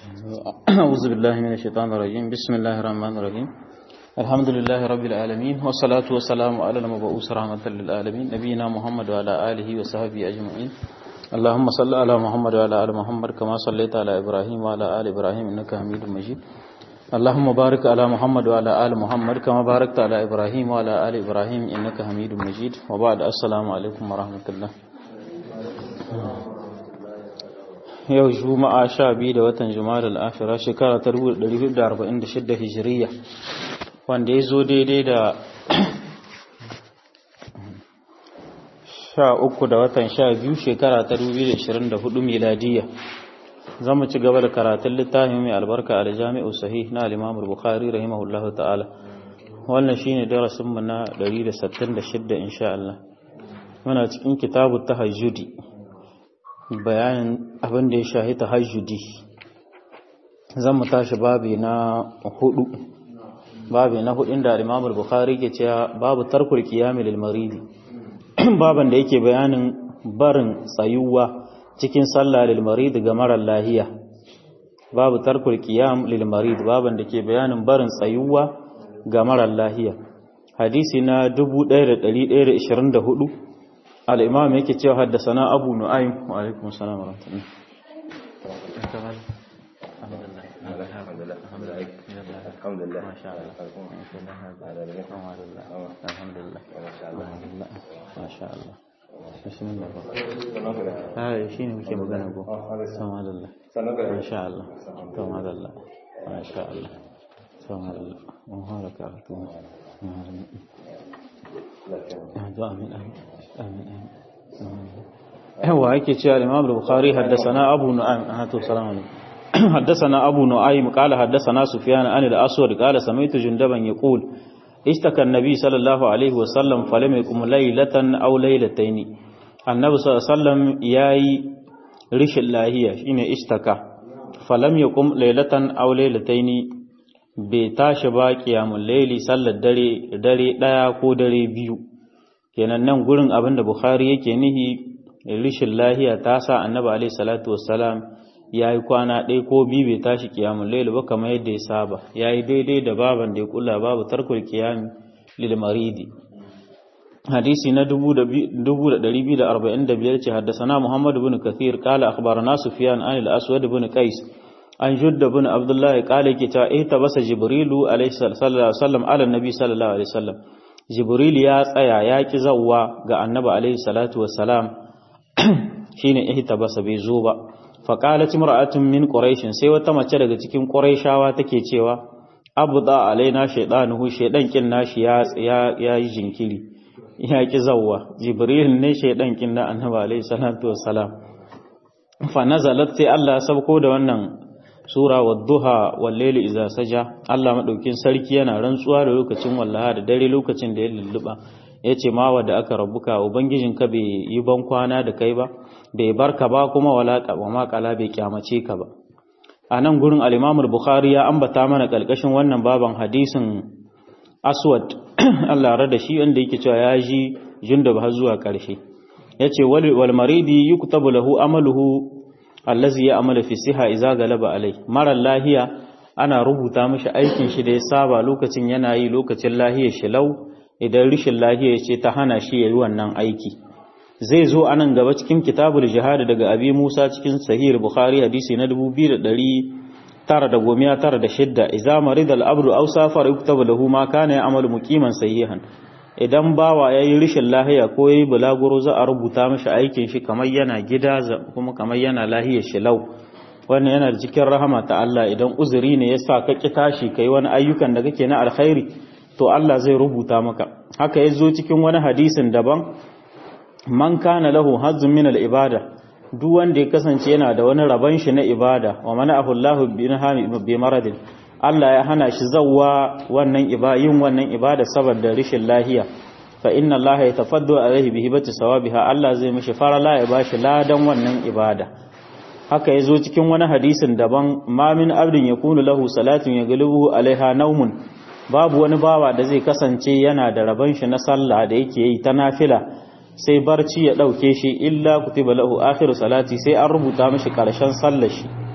أعوذ بالله من الشيطان الرجيم بسم الله الرحمن الرحيم الحمد لله رب العالمين والصلاة والسلام على المبعوث رحمة للعالمين نبينا محمد وعلى آله وصحبه أجمعين اللهم صل على محمد وعلى آل محمد كما صليت على إبراهيم وعلى آل إبراهيم إنك حميد مجيد اللهم بارك على محمد وعلى آل محمد كما باركت على إبراهيم وعلى آل إبراهيم إنك حميد مجيد وبعد السلام عليكم ورحمة الله yau juma'a sha biyu da watan juma'ar al'afira shekara ta 1446 hijiriya wanda ya zo daidai da sha uku da watan sha biyu shekara ta 2024 miladiya za mu ci gaba da karatun littafin mai albarka a jami'u sahih na alimamul bukhari rahimahullahu ta'ala wannan shine darasinmu na 166 insha Allah muna cikin kitabu tahajjudi bayanin abin da ya shahi tahajjudi zan mu tashi babi na hudu babi na hudun da Imam Bukhari ke cewa babu tarkul qiyam lil maridi baban da yake bayanin barin tsayuwa cikin sallah lil marid ga marar lahiya babu tarkul qiyam lil marid baban da ke bayanin barin tsayuwa ga marar lahiya hadisi na 1124 الإمام يكي تيو حدثنا أبو نعيم وعليكم السلام ورحمة الله الحمد لله الحمد لله الحمد لله ما شاء الله الحمد لله ما شاء الله بسم الله هاي شيء muke magana ko sama Allah ma sha Allah sama Allah ma sha Allah sama Allah mun haraka to آمين آمين هو هيك تشاء الإمام البخاري حدثنا أبو نعيم هاتوا سلام عليكم حدثنا أبو نعيم قال حدثنا سفيان عن الأسود قال سمعت جندبا يقول اشتكى النبي صلى الله عليه وسلم فلم يقم ليلة أو ليلتين النبي صلى الله عليه وسلم ياي رش الله شين اشتكى فلم يقم ليلة أو ليلتين bai tashi ba kiyamun laili sallar dare dare daya ko dare biyu kenan nan gurin abin da bukhari yake nihi rishin lahiya ta sa annabi alaihi salatu wassalam yayi kwana ɗaya ko biyu bai tashi kiyamun laili ba kamar yadda ya saba yayi daidai da baban da ya kula babu tarkul qiyam lil maridi hadisi na 2245 ce haddasa Muhammad ibn Kathir qala akhbarana Sufyan an al-Aswad ibn Qais an judda bin abdullahi kala ke ta ita basa jibrilu alaihi sallam ala nabi sallallahu alaihi wasallam jibril ya tsaya ya ki zawwa ga annabi alaihi salatu wassalam shine ihta basa bai zo ba fa qalat imra'atun min quraish sai wata mace daga cikin quraishawa take cewa abda alaina shaydanuhu shaydan kin nashi ya ya yi jinkiri ya ki zawwa jibril ne shaydan kin na annabi alaihi salatu wassalam fa nazalat sai Allah ya sabko da wannan sura wadduha wallaili iza saja Allah madaukin sarki yana rantsuwa da lokacin wallaha da dare lokacin da ya lulluba yace ma wanda aka rabuka ubangijinka bai yi ban kwana da kai ba bai barka ba kuma wala wa ma kala bai kyamace ka ba a nan gurin al-Imam bukhari ya ambata mana kalkashin wannan baban hadisin Aswad Allah rada shi wanda yake cewa ya ji jundub har zuwa karshe yace wal maridi yuktabu lahu amaluhu allazi ya amala fi siha iza galaba alai mara lahiya ana rubuta mishi aikin shi da ya saba lokacin yana yi lokacin lahiyar shi lau idan rishin lahiya ce ta hana shi yayi wannan aiki zai zo anan gaba cikin kitabul jihad daga abi Musa cikin sahih bukhari hadisi na 2996 iza marida al-abdu aw safara yuktabu lahu ma kana ya'malu muqiman sahihan idan bawa ya yi rishin lahiya ko ya yi bulaguro za a rubuta mashi aikin shi kamar yana gida kuma kamar yana lahiyar shi lau wannan yana da cikin rahama ta Allah idan uzuri ne ya sa ka ki tashi ka yi wani ayyukan da kake na alkhairi to Allah zai rubuta maka haka ya zo cikin wani hadisin daban man kana lahu hazzun min al-ibada duk wanda ya kasance yana da wani rabon shi na ibada wa mana'ahu Allahu bi maradin Allah ya hana shi zawwa wannan yin wannan ibada saboda rishin lahiya fa inna Allah ya tafaddu alaihi bi hibati sawabiha Allah zai mishi farala ya bashi ladan wannan ibada haka yazo cikin wani hadisin daban ma min abdin yakunu lahu salatun yaghlibuhu alaiha naumun babu wani bawa da zai kasance yana da rabon shi na sallah da yake yi ta nafila sai barci ya ɗauke shi illa kutiba lahu akhiru salati sai an rubuta mashi ƙarshen sallar shi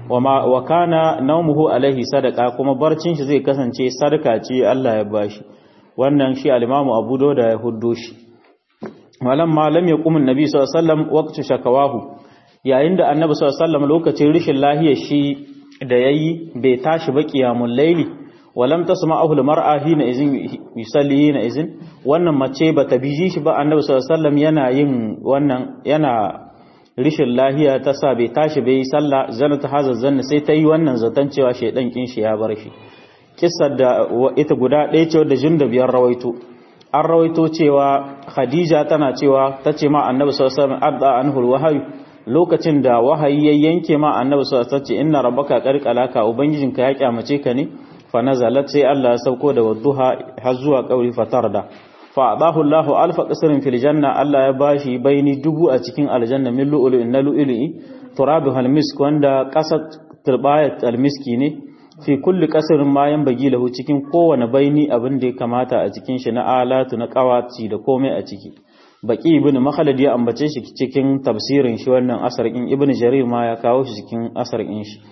wa kana naumuhu alaihi sadaka kuma barcin shi zai kasance sadaka ce Allah ya bashi wannan shi al-Imam Abu Dawud ya huddo shi malam malam ya kumin nabi sallallahu alaihi wasallam waqtu shakawahu yayin da annabi sallallahu alaihi wasallam lokacin rishin lahiyar shi da yayi bai tashi ba qiyamul layli walam tasma'ahu al-mar'a hina izin yusalli hina izin wannan mace bata biji shi ba annabi sallallahu alaihi wasallam yana yin wannan yana rishin lahiya ta sa bai tashi bai yi sallah zana ta hazar zanna sai ta yi wannan zaton cewa shaidan kin shi ya bar shi kissar da ita guda ɗaya ce wadda jin da biyar rawaito an rawaito cewa khadija tana cewa ta ce ma annabi sallallahu alaihi wasallam adda anhul wahayi lokacin da wahayi ya yanke ma annabi sallallahu alaihi wasallam inna rabbaka qarqalaka ubangijinka ya kyamace ka ne fa nazalat sai Allah ya sauko da wadduha har zuwa kauri fatarda fa adahu Allahu alfa qasrin fil janna Allah ya bashi baini dubu a cikin aljanna min lu'lu'in na lu'lu'i turabu hal misk wanda qasat turbayat al miski ne fi kulli qasrin ma bagi lahu cikin kowane baini abin da ya kamata a cikin shi na alatu na qawaci da komai a ciki baki ibn makhalad ya ambace shi cikin tafsirin shi wannan asar in ibn jarir ma ya kawo shi cikin asar in shi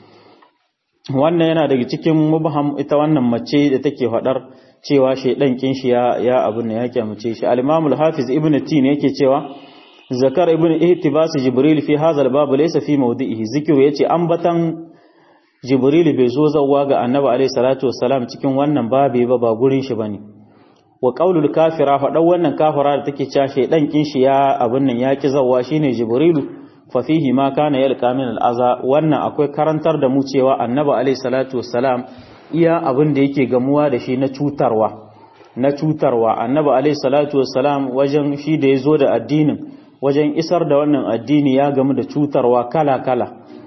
wannan yana daga cikin mubham ita wannan mace da take fadar cewa shaidan kin shi ya ya abun ne ya kyamace shi al-imam al-hafiz ibn tin yake cewa zakar ibn ihtibas jibril fi hadha al-bab laysa fi mawdi'ihi zikru yace ambatan jibril bai zo zawwa ga annabi alayhi salatu wassalam cikin wannan babe ba ba gurin shi bane wa qaulul kafira fa dan wannan kafira da take cewa shaidan kin shi ya abun nan ya ki zawwa shine jibrilu fa fihi ma kana yalqa min al-aza wannan akwai karantar da mu cewa annabi alayhi salatu wassalam iya abin da yake gamuwa da shi na cutarwa na cutarwa annabi alayhi salatu wassalam wajen shi da yazo da addinin wajen isar da wannan addini ya gamu da cutarwa kala kala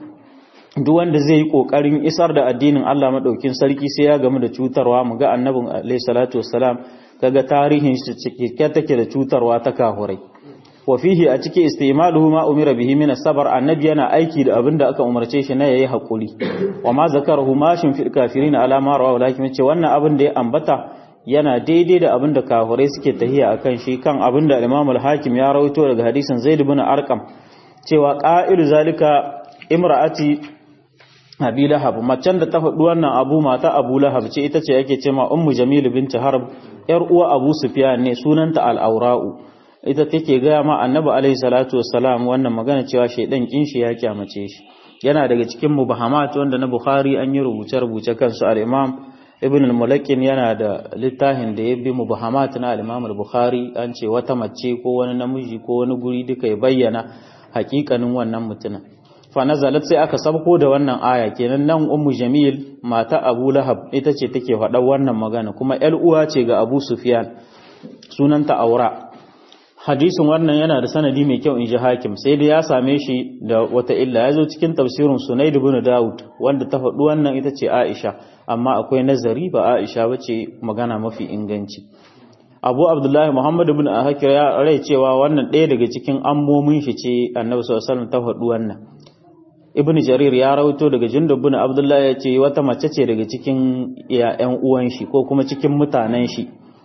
duk wanda zai yi kokarin isar da addinin Allah madaukin sarki sai ya gamu da cutarwa mu ga annabin alayhi salatu wassalam kaga tarihin shi cike take da cutarwa ta kahurai wa fihi a cikin istimaluhu ma umira bihi min as-sabr annabi yana aiki da abin da aka umarce shi na yayi hakuri wa ma zakarahu ma shin fil kafirin ala ma rawa walakin ce wannan abin da ya ambata yana daidai da abin da kafirai suke tahiya akan shi kan abin da Imam al-Hakim ya rawaito daga hadisin Zaid ibn Arqam cewa qa'ilu zalika imra'ati Abi Lahab macen da ta faɗi wannan abu mata Abu Lahab ce ita ce yake cewa Ummu Jamil bint Harb yar uwa Abu Sufyan ne sunanta al-Awra'u ita take gaya ma annabi alaihi salatu wassalam wannan magana cewa shaidan kin shi ya kyamace shi yana daga cikin mubahamat wanda na bukhari an yi rubuce rubuce kansu al-imam ibn al-mulakkin yana da littafin da ya bi mubahamat na al-imam al-bukhari an ce wata mace ko wani namiji ko wani guri duka ya bayyana hakikanin wannan mutumin fa nazalat sai aka sabko da wannan aya kenan nan ummu jamil mata abu lahab ita ce take faɗa wannan magana kuma ƴar uwa ce ga abu sufyan sunanta aura hadisin wannan yana da sanadi mai kyau in ji hakim sai dai ya same shi da wata illa ya zo cikin tafsirin sunaid ibn daud wanda ta faɗi wannan ita ce aisha amma akwai nazari ba aisha ba ce magana mafi inganci abu abdullahi muhammad ibn ahakir ya rai cewa wannan ɗaya daga cikin ammomin shi ce annabi sallallahu alaihi ta faɗi wannan ibn jarir ya rawaito daga jundub ibn abdullahi ya ce wata mace ce daga cikin ƴan uwan shi ko kuma cikin mutanen shi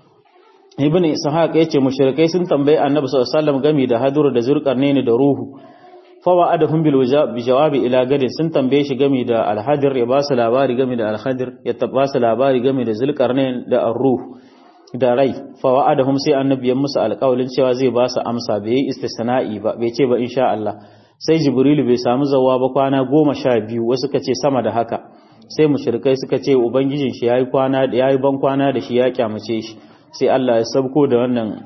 ibn ishaq yace mushrikai sun tambaye annabi sallallahu alaihi wasallam game da hadur da zurqarnaini da ruhu fa wa'adahum bil jawabi ila gadin sun tambaye shi game da alhadir ya ba su labari game da alhadir ya ba su labari game da zulqarnain da ar-ruh da rai fa wa'adahum sai annabi ya musu alƙawalin cewa zai ba su amsa bai yi istisna'i ba bai ce ba insha Allah sai jibrilu bai samu zawa ba kwana goma sha biyu wasu ka ce sama da haka sai mushrikai suka ce ubangijin shi yayi kwana yayi ban kwana da shi ya kyamace shi sai Allah ya sabko da wannan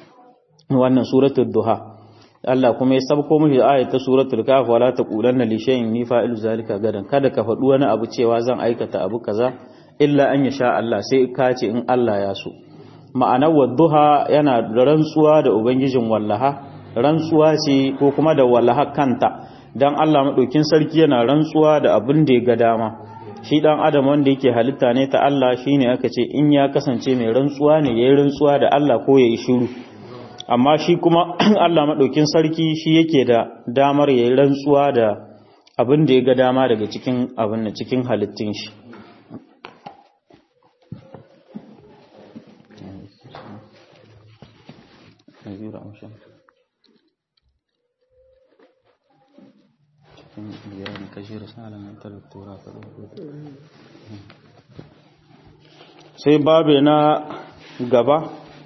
wannan suratul duha Allah kuma ya sabko mishi ayat ta suratul kaf wala taqulanna li shay'in ni fa'ilu zalika gadan kada ka faɗi wani abu cewa zan aikata abu kaza illa an yasha Allah sai ka ce in Allah ya so ma'anar wadduha yana da rantsuwa da ubangijin wallaha rantsuwa ce ko kuma da wallaha kanta dan Allah madaukin sarki yana rantsuwa da abin da ya ga dama shi dan adam wanda yake halitta ne ta Allah shine aka ce in ya kasance mai rantsuwa ne yayi rantsuwa da Allah ko yayi shiru amma shi kuma Allah madaukin sarki shi yake da damar yayi rantsuwa da abin da ya ga dama daga cikin abin da cikin halittun shi sai babe na gaba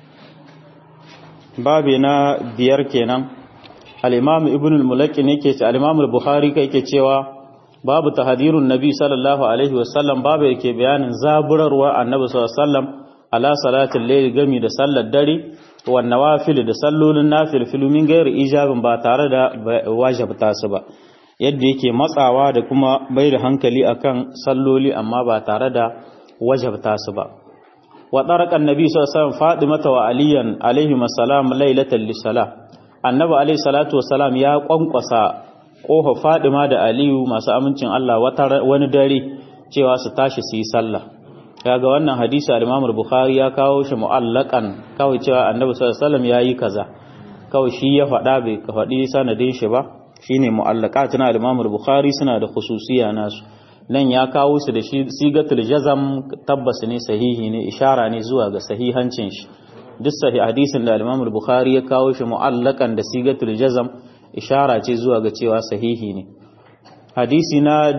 babe na biyar kenan al-imam ibn al-mulaki ne ke al-imam al-bukhari kai ke cewa babu tahdirun nabi sallallahu alaihi wasallam babu yake bayanin zaburarwa annabi sallallahu alaihi wasallam ala salatin layl gami da sallar dare wa nawafil da sallolin nafil filumin gairi ijabin ba tare da wajibta su ba yadda yake matsawa da kuma bai da hankali akan salloli amma ba tare da wajabta su ba wa tarakan nabi sallallahu alaihi wasallam fatimata wa aliyan alaihi assalam lailatan lisala annabi alaihi salatu wassalam ya kwankwasa kofa fadima da aliyu masu amincin Allah wani dare cewa su tashi su yi sallah kaga wannan hadisi al-Imam bukhari ya kawo shi mu'allakan kawai cewa Annabi sallallahu alaihi wasallam yayi kaza kawai shi ya faɗa bai ka faɗi sanadin shi ba shine mu'allaqatun al-Imam bukhari suna da khususiya nasu nan ya kawo su da shi sigatul jazam tabbas ne sahihi ne ishara ne zuwa ga sahihancin shi duk sahih hadisin da al-Imam bukhari ya kawo shi mu'allakan da sigatul jazam ishara ce zuwa ga cewa sahihi ne hadisi na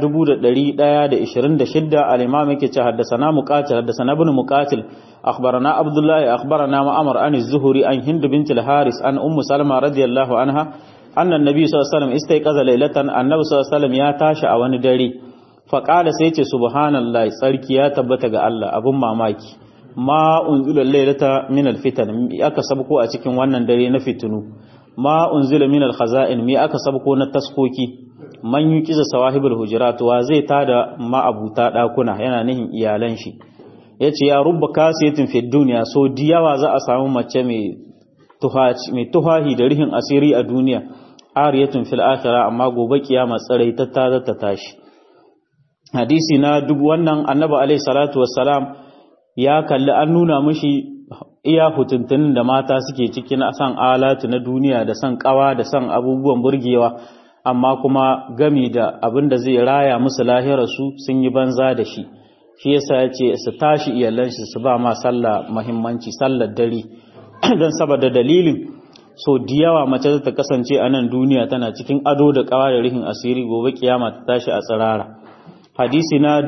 1126 al-imam yake ce haddathana muqatil haddathana ibn muqatil akhbarana abdullah akhbarana ma'amar an az-zuhri an hind bint al-haris an ummu salma radiyallahu anha anna an-nabi sallallahu alaihi wasallam istayqaza laylatan annabi sallallahu alaihi wasallam ya tashi a wani dare fa qala sai ce subhanallahi tsarki ya tabbata ga Allah abun mamaki ma unzila laylata min al-fitan aka sabko a cikin wannan dare na fitinu ma unzila min al-khaza'in mi aka sabko na taskoki man yuqiza sawahibul hujurat wa zai tada ma'abuta dakuna yana nihin iyalan shi yace ya rubba kasiyatin fi dunya so diyawa za a samu mace mai tuhaci mai tuhahi da rihin asiri a duniya ariyatun fil akhirah amma gobe kiyama tsarai ta tada ta tashi hadisi na duk wannan annabi alaihi salatu wassalam ya kalli an nuna mishi iya hutuntunin da mata suke ciki na san alatu na duniya da san kawa da san abubuwan burgewa amma kuma gami da abin da zai raya musu lahirarsu sun yi banza da shi shi yasa ya ce su tashi iyalan shi su ba ma sallah muhimmanci sallar dare don saboda dalilin so da yawa mace ta kasance a nan duniya tana cikin ado da kawa da rihin asiri gobe kiyama ta tashi a tsirara hadisi na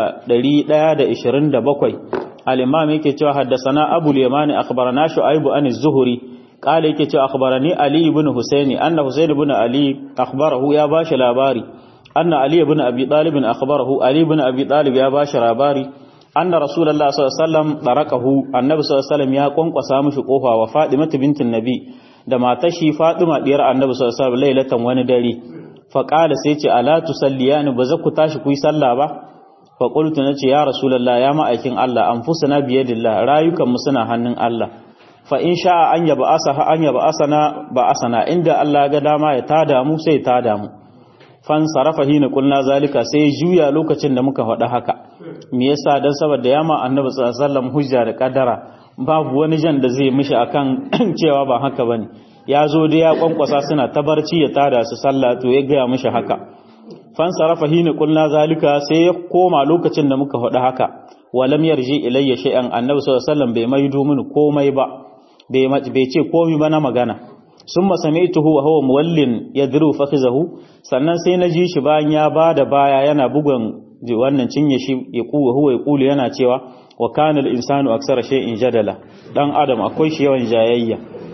1127 al-imam yake cewa haddasana abul yamani akhbarana shu'aib an az-zuhri qala yake cewa akhbarani ali ibn husaini anna husain ibn ali akhbarahu ya bashi labari anna ali ibn abi talib akhbarahu ali ibn abi talib ya bashi labari anna rasulullah sallallahu alaihi wasallam darakahu annabi sallallahu alaihi wasallam ya kwankwasa mishi kofa wa fatima bintin nabi da matar shi fatima diyar annabi sallallahu alaihi wasallam lailatan wani dare fa qala sai ce ala tusalliyani ba za ku tashi ku yi sallah ba fa qultu nace ya rasulullah ya ma'aikin Allah anfusuna biyadillah rayukan mu suna hannun Allah fa in sha'a an yaba asaha an yaba asana ba asana inda Allah ga dama ya tada mu sai tada mu fan sarafa hina kulna zalika sai juya lokacin da muka faɗa haka me yasa dan saboda yama annabi sallallahu alaihi wasallam hujja da kadara babu wani jan da zai mishi akan cewa ba haka bane ya zo da ya kwankwasa suna tabarci ya tada su sallah to ya gaya mishi haka fan sarafa hina kulna zalika sai ya koma lokacin da muka faɗa haka walam yarji ilayya shay'an annabi sallallahu alaihi wasallam bai maido mini komai ba bai ce komai ba na magana summa sami'tuhu wa huwa muwallin yadru fakhizahu sannan sai na ji shi bayan ya bada baya yana bugun wannan cinye shi ya kuwa huwa ya kulu yana cewa wa kana al-insanu aksara shay'in jadala dan adam akwai shi yawan jayayya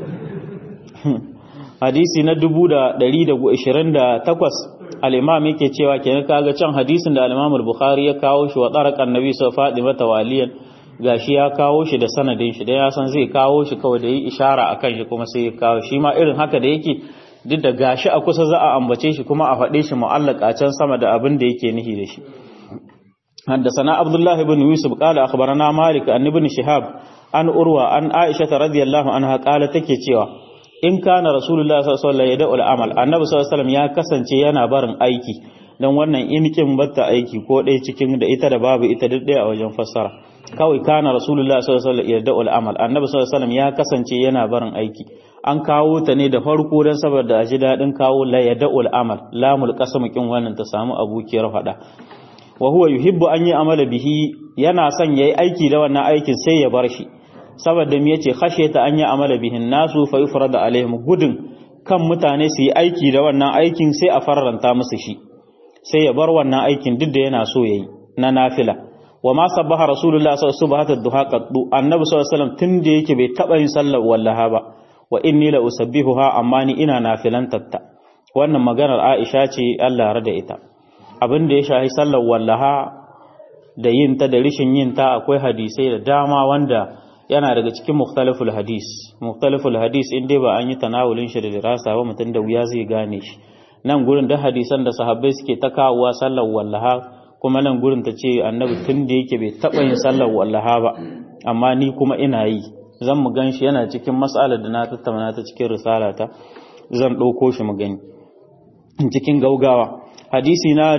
hadisi na 1128 al-imam yake cewa kenan kaga can hadisin da al-imam al-bukhari ya kawo shi wa tarakan nabi sa fatima tawaliyan gashi ya kawo shi da sanadin shi dan ya san zai kawo shi kawai da yi ishara akan shi kuma sai ya kawo shi ma irin haka da yake duk da gashi a kusa za a ambace shi kuma a faɗe shi mu'allaka can sama da abin da yake nihi da shi حدثنا عبد الله بن يوسف قال أخبرنا مالك أن ابن شهاب أن أروى أن عائشة رضي الله عنها قالت تكي cewa in kana rasulullah sallallahu alaihi wasallam ya da'ul amal annabi sallallahu alaihi wasallam ya kasance yana barin aiki dan wannan inikin batta aiki ko dai cikin da ita da babu ita duk dai a wajen fassara kawai kana rasulullah sallallahu alaihi wasallam ya da'ul amal annabi sallallahu alaihi wasallam ya kasance yana barin aiki an kawo ta ne da farko dan saboda a ji dadin kawo la ya da'ul amal lamul qasam kin wannan ta samu abukiyar fada wa huwa yuhibbu an yi amala bihi yana son yayi aiki da wannan aikin sai ya bar shi saboda me yace khashiyata an yi amala bihin nasu fa yufrada alaihim gudun kan mutane su yi aiki da wannan aikin sai a farranta musu shi sai ya bar wannan aikin duk da yana so yayi na nafila wa ma sabbaha rasulullah sallallahu alaihi wasallam duha qaddu annabi sallallahu alaihi wasallam tunda yake bai taba yin sallar wallaha ba wa inni la usabbihuha amma ni ina nafilantatta wannan maganar Aisha ce Allah rada ita abin da ya shahi sallar wallaha da yin ta da rishin yin ta akwai hadisai da dama wanda yana daga cikin mukhtaliful hadis mukhtaliful hadis in dai ba an yi tanawulin shi da dirasa ba mutum da wuya zai gane shi nan gurin da hadisan da sahabbai suke ta kawowa sallar wallaha kuma nan gurin ta ce annabi tun da yake bai taɓa yin sallar wallaha ba amma ni kuma ina yi zan mu gan shi yana cikin mas'alar da na tattauna ta cikin risalata zan ɗauko shi mu gani cikin gaugawa hadisi na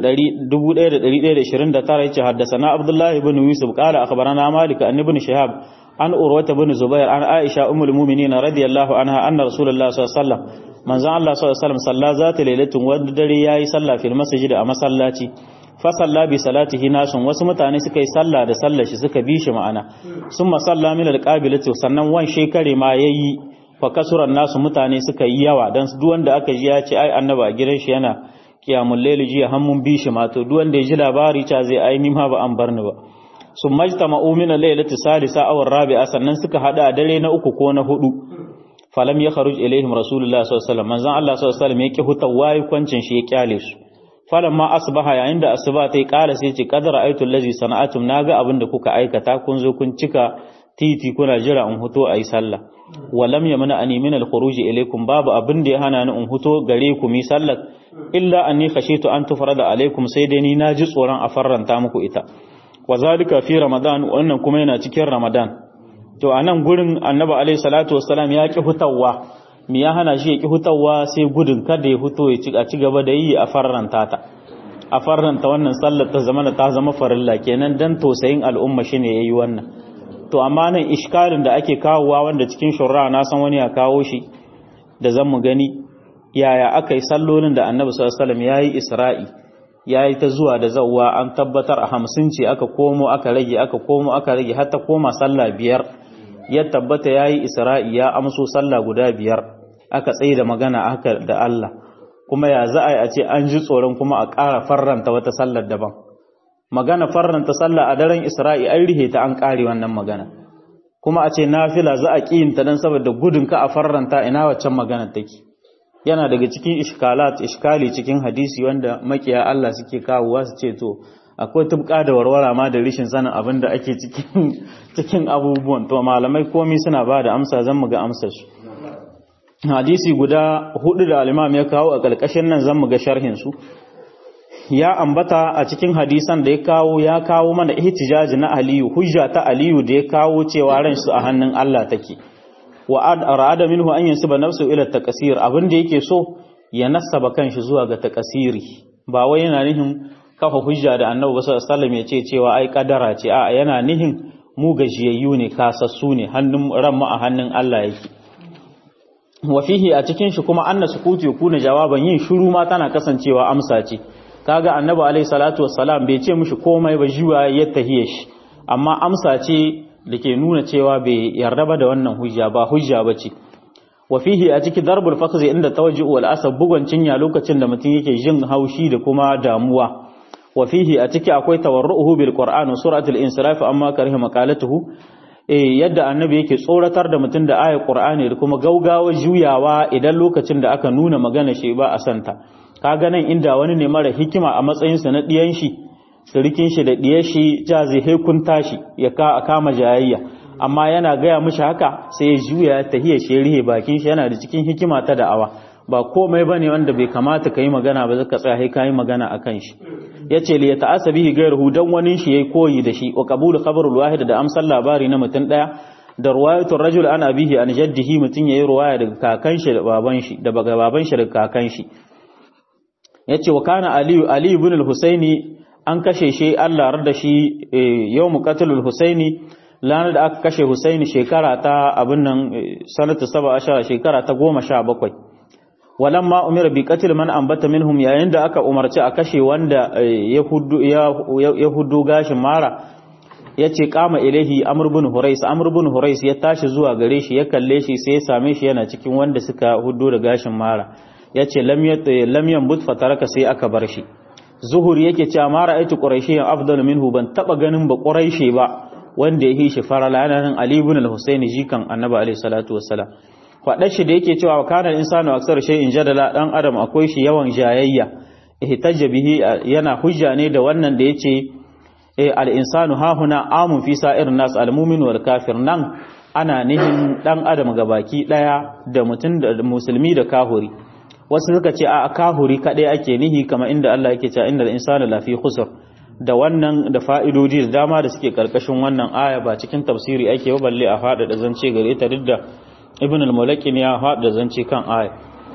1129 yace haddasana abdullahi ibn yusuf qala akhbarana malik an ibn shihab an urwata ibn zubair an aisha ummul mu'minin radiyallahu anha anna rasulullah sallallahu alaihi wasallam manzon Allah sallallahu alaihi wasallam salla zata lailatin wanda dare yayi sallah fil masjid a masallaci fa salla bi salatihi nasun wasu mutane suka yi sallah da sallar shi suka bi shi ma'ana summa salla min alqabilati sannan wan shekare ma yayi fa kasuran nasu mutane suka yi yawa dan duk wanda aka ji ya ce ai annaba a gidan shi yana kiyamul layli jiya hannun bi shi ma to duk wanda ya ji labari ta zai ai ni ma ba an bar ni ba sun majtama'u min al-lailati salisa aw rabi'a sannan suka hada a dare na uku ko na hudu falam ya kharuj ilaihim rasulullah sallallahu alaihi wasallam manzon Allah sallallahu alaihi wasallam yake hutawa kwancin shi ya kyale su falam ma asbaha yayin da asuba tai kala sai ce qadara aitul ladzi sana'atum naga abin da kuka aikata kun zo kun cika titi kuna jira in huto ayi sallah walam yamna ani min al-khuruj ilaykum babu abin da ya hana ni in huto gare ku mi sallar illa anni khashitu an tufrada alaikum sai dai ni naji tsoron a farranta muku ita wa zalika fi ramadan wannan kuma yana cikin ramadan to a nan gurin annabi alaihi salatu wassalam ya ki hutawa me ya hana shi ya ki hutawa sai gudun kada ya huto ya ci a ci gaba da yi a farranta ta a farranta wannan sallar ta zama ta zama farilla kenan dan tausayin al'umma shine yayi wannan to amma nan iskalin da ake kawowa wanda cikin shurra na san wani ya kawo shi da zan mu gani yaya aka yi sallolin da annabi sallallahu alaihi wasallam yayi isra'i yayi ta zuwa da zawwa an tabbatar a hamsin ce aka komo aka rage aka komo aka rage har ta koma sallah biyar ya tabbata yayi isra'i ya amso sallah guda biyar aka tsaye da magana haka da Allah kuma ya za a yi a ce an ji tsoron kuma a ƙara farranta wata sallar daban magana farranta sallah a daren isra'i an rihe ta an ƙare wannan magana kuma a ce nafila za a ƙiyinta don saboda gudun ka a farranta ina waccan magana take yana daga cikin iskalat iskali cikin hadisi wanda makiya Allah suke kawowa su ce to akwai tubka da warwara ma da rishin sanin abin da ake cikin cikin abubuwan to malamai komai suna ba da amsa zan mu ga amsar su hadisi guda hudu da al-imam ya kawo a kalkashin nan zan mu ga sharhin su ya ambata a cikin hadisan da ya kawo ya kawo mana ihtijaji na Aliyu hujja ta Aliyu da ya kawo cewa ran su a hannun Allah take wa arada minhu an yansuba nafsu ila takasir abin da yake so ya nasaba kanshi zuwa ga takasiri ba wai yana nihin kafa hujja da Annabi sallallahu alaihi wasallam ya ce cewa ai kadara ce a yana nihin mu gajiyayyu ne kasassu ne hannun ran mu a hannun Allah yake wa fihi a cikin shi kuma anna sukutu yakuna jawaban yin shiru ma tana kasancewa amsa ce kaga Annabi alaihi salatu wassalam bai ce mishi komai ba jiwa ya tahiye shi amma amsa ce da ke nuna cewa bai yarda ba da wannan hujja ba hujja ba ce wa fihi a ciki darbul fakhzi inda tawajju wal asab bugun cinya lokacin da mutum yake jin haushi da kuma damuwa wa fihi a ciki akwai tawarruhu bil qur'an wa suratul insiraf amma kariha maqalatuhu eh yadda annabi yake tsoratar da mutum da ayat qur'ani da kuma gaugawa juyawa idan lokacin da aka nuna magana shi ba a santa kaga nan inda wani ne mara hikima a matsayinsa na diyan shi sirikin shi da ɗiyar shi ja zai haikunta shi ya kama jayayya amma yana gaya mishi haka sai ya juya ya tahiya shi rihe bakin shi yana da cikin hikima ta da'awa ba komai bane wanda bai kamata ka yi magana ba zaka tsaya ka yi magana a kan shi yace li yata'asa bihi ghayruhu dan wani shi yayi koyi da shi wa qabulu khabarul wahid da amsal labari na mutum daya da ruwayatul rajul an abihi an jaddihi mutun yayi ruwaya daga kakan shi da baban shi da baga baban shi da kakan shi yace wa kana ali ali ibn al-husaini an kashe shi Allah da shi yau muqatilul husaini lana da aka kashe husaini shekara ta abin nan sanata saba ashara shekara ta goma sha bakwai walamma umira bi qatl man ambata minhum yayin da aka umarci a kashe wanda ya hudu gashin mara yace kama ilahi amr ibn hurais amr ibn hurais ya tashi zuwa gare shi ya kalle shi sai ya same shi yana cikin wanda suka hudu da gashin mara yace lam yat lam yanbut fataraka sai aka bar shi zuhuri yake cewa ma ra'aytu quraishiyan afdal minhu ban taba ganin ba quraishi ba wanda ya shi farala yana nan ali ibn al-husaini jikan annabi alaihi salatu wassalam faɗa shi da yake cewa kana insanu aksar shay'in jadala dan adam akwai shi yawan jayayya ihtajja bihi yana hujja ne da wannan da yace al-insanu hahuna amun fi sa'ir nas al-mu'min wal kafir nan ana nihin dan adam gabaki daya da mutum da musulmi da kahuri wasu suka ce a kahuri kadai ake nihi kamar inda Allah yake cewa innal insana lafi khusr da wannan da fa'idoji da dama da suke karkashin wannan aya ba cikin tafsiri ake ba balle a fada da zance gare ta duk da ibn al-mulakin ya fada da zance kan aya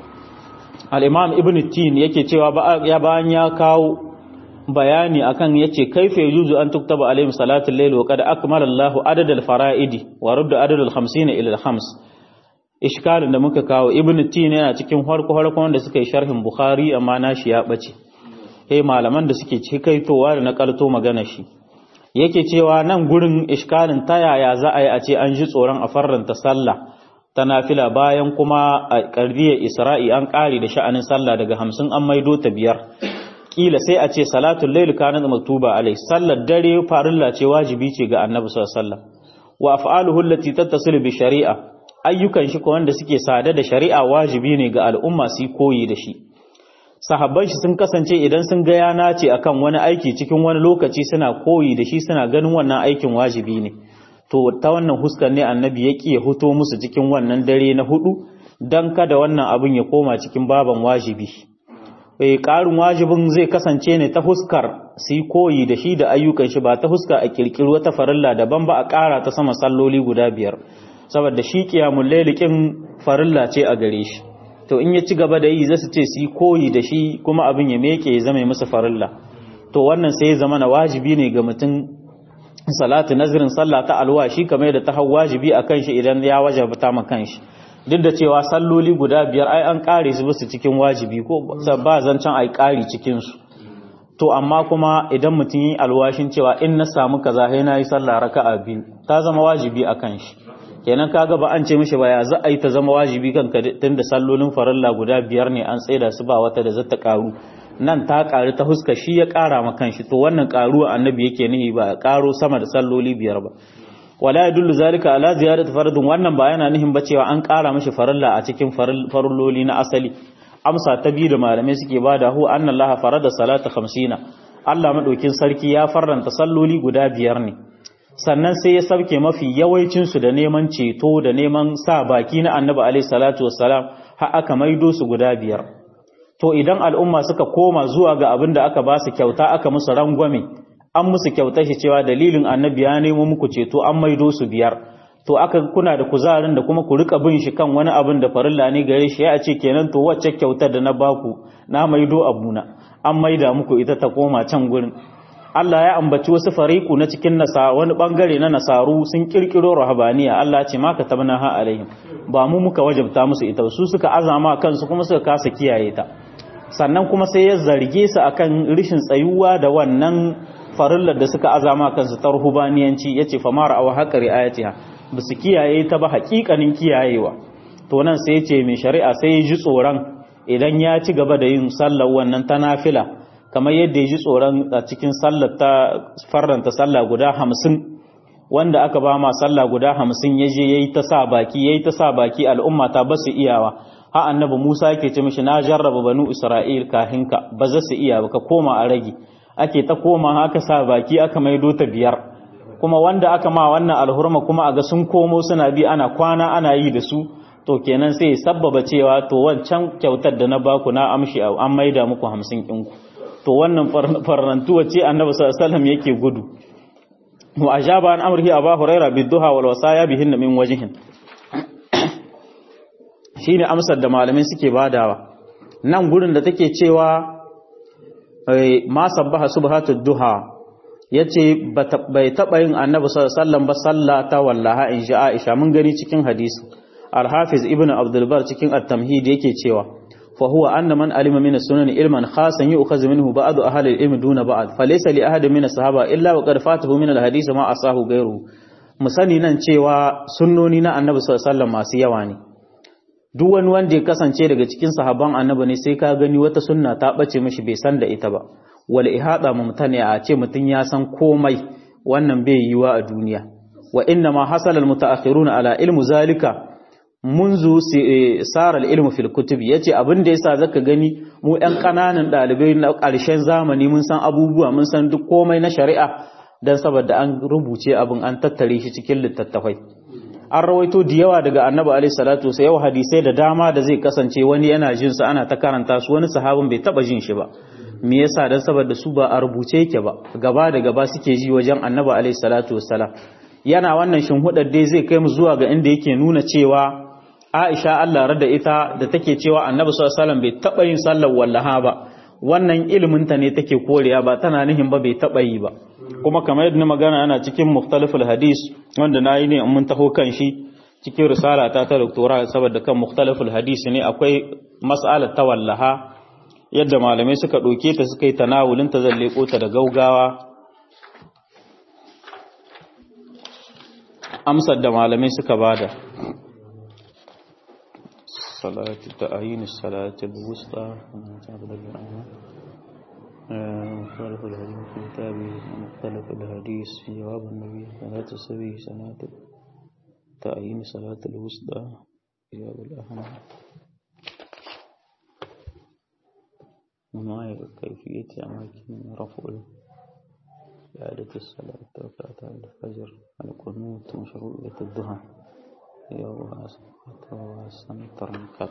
al-imam ibn tin yake cewa ya bayan ya kawo bayani akan yace kaifa yujuzu an tuktaba alaihim salatul layl wa qad akmala Allahu adad al-fara'idi wa radda adad al-50 ila al-khams ishkalin da muka kawo ibn tin yana cikin harko harko wanda suka yi sharhin bukhari amma nashi ya bace eh malaman da suke cikaitowa da nakalto magana shi yake cewa nan gurin ishkalin ta yaya za a yi a ce an ji tsoron a farranta sallah ta nafila bayan kuma a ƙarfiyar isra'i an ƙari da sha'anin sallah daga hamsin an maido ta biyar ƙila sai a ce salatun lailu kanin maktuba alai sallar dare farilla ce wajibi ce ga annabi sallallahu wa af'aluhu allati tattasilu bi shari'a ayyukan shi ko wanda suke sada da shari'a wajibi ne ga al'umma su koyi da shi sahabban shi sun kasance idan sun ga yana ce akan wani aiki cikin wani lokaci suna koyi da shi suna ganin wannan aikin wajibi ne to ta wannan huskar ne annabi ya ƙi ya huto musu cikin wannan dare na hudu don kada wannan abin ya koma cikin baban wajibi eh ƙarin wajibin zai kasance ne ta huskar su yi koyi da shi da ayyukan shi ba ta huska a kirkiri wata farilla daban ba a ƙara ta sama salloli guda biyar saboda shi ƙiyamun lailikin farilla ce a gare shi to in ya ci gaba da yi zai su ce su yi koyi da shi kuma abin ya meke ya zama musu farilla to wannan sai ya zama na wajibi ne ga mutum salatu nazirin sallah ta alwashi kamar da ta hau wajibi a kan shi idan ya wajabta ma kan shi duk da cewa salloli guda biyar ai an kare su basu cikin wajibi ko ba zancen ai kari cikin su to amma kuma idan mutum yi alwashin cewa in na samu kaza sai na yi sallah raka'a biyu ta zama wajibi a kan shi kenan kaga ba an ce mishi ba ya za a yi ta zama wajibi kanka tunda sallolin farilla guda biyar ne an tsaida su ba wata da zata karu nan ta ƙari ta huska shi ya ƙara ma kanshi to wannan ƙaruwa annabi yake nihi ba ƙaro sama da salloli biyar ba wala yadullu zalika ala ziyadati fardun wannan ba yana nihin ba cewa an ƙara mishi farilla a cikin farilloli na asali amsa ta biyu da malamai suke bada hu anna allaha farada salata 50 Allah madaukin sarki ya farranta salloli guda biyar ne sannan sai ya sauke mafi yawancin su da neman ceto da neman sa baki na annabi alaihi salatu wassalam har aka maido su guda biyar to idan al'umma suka koma zuwa ga abin da aka ba su kyauta aka musu rangwame an musu kyauta shi cewa dalilin annabi ya nemo muku ceto an maido su biyar to aka kuna da kuzarin da kuma ku rika bin shi kan wani abin da farilla ne gare shi ya ce kenan to wacce kyautar da na baku na maido abuna an maida muku ita ta koma can gurin Allah ya ambaci wasu fariku na cikin nasa wani bangare na nasaru sun kirkiro rahabaniya Allah ce ma katabna ha alaihim ba mu muka wajabta musu ita su suka azama kansu kuma suka kasa kiyaye ta sannan kuma sai ya zarge su akan rishin tsayuwa da wannan farillar da suka azama kansu ta ruhubaniyanci yace fa mara aw haqa riayatiha ba su kiyaye ta ba haƙiƙanin kiyayewa to nan sai yace mai shari'a sai ya ji tsoron idan ya ci gaba da yin sallar wannan ta nafila kamar yadda ya ji tsoron a cikin sallar ta farranta sallah guda hamsin wanda aka ba ma sallah guda hamsin ya je ya yi ta sa baki ya yi ta sa baki al'umma ta ba su iyawa ha annabi musa yake ce mishi na jarraba banu isra'il kahinka ba za su iya ba ka koma a rage ake ta koma haka sa baki aka maido ta biyar kuma wanda aka ma wannan alhurma kuma a ga sun komo suna bi ana kwana ana yi da su to kenan sai sabbaba cewa to wancan kyautar da na baku na amshi an maida muku hamsin ɗinku to wannan farnantuwa ce annabi sallallahu alaihi wasallam yake gudu wa ajaba an amrihi aba huraira bidduha wal wasaya bihin min wajhin shine amsar da malamai suke badawa nan gurin da take cewa ma sabbaha subhatud duha yace bai taba yin annabi sallallahu alaihi wasallam ba sallata wallaha in sha Aisha mun gani cikin hadisi al-hafiz ibnu abdul bar cikin at-tamhid yake cewa فهو أن من علم من السنن علما خاصا يؤخذ منه بعض أهل العلم دون بعض فليس لأحد من الصحابة إلا وقد فاته من الحديث ما أصاه غيره musani nan cewa sunnoni na annabi sallallahu alaihi wasallam masu yawa ne duk wani wanda ya kasance daga cikin sahabban annabi ne sai ka gani wata sunna ta bace mishi bai san da ita ba wal ihada mumtani a ce mutun ya san komai wannan bai yiwa a duniya wa inna ma hasala al mutaakhiruna ala ilmu zalika munzu sarar ilmu fil kutub yace abin da yasa zaka gani mu ɗan ƙananan ɗalibai na ƙarshen zamani mun san abubuwa mun san duk komai na shari'a dan saboda an rubuce abin an tattare shi cikin littattafai an rawaito da yawa daga annabi alaihi salatu sai yau hadisai da dama da zai kasance wani yana jin su ana ta karanta su wani sahabin bai taba jin shi ba me yasa dan saboda su ba a rubuce yake ba gaba da gaba suke ji wajen annabi alaihi salatu wassalam yana wannan shinhudar dai zai kai mu zuwa ga inda yake nuna cewa Aisha Allah rada ita da take cewa Annabi sallallahu alaihi wasallam bai taba yin sallar wallaha ba wannan ilimin ta ne take koriya ba tana nihin ba bai taba yi ba kuma kamar yadda magana ana cikin mukhtaliful hadis wanda nayi ne mun taho kan shi cikin risala ta ta doktora saboda kan mukhtaliful hadis ne akwai mas'alar ta wallaha yadda malamai suka doke ta suka yi tanawulin ta zalle ta da gaugawa amsar da malamai suka bada صلاة تعيين الصلاة الوسطى مختلف الحديث في كتابه مختلف الحديث في جواب النبي صلاة السبي صلاة تعيين صلاة الوسطى جواب الأهم وما كيفية أماكن رفع إعادة الصلاة ركعة الفجر القنوت مشروعية الضحى wasan terangkat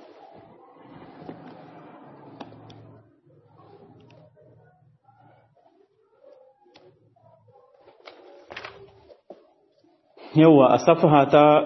yawa a safaha ta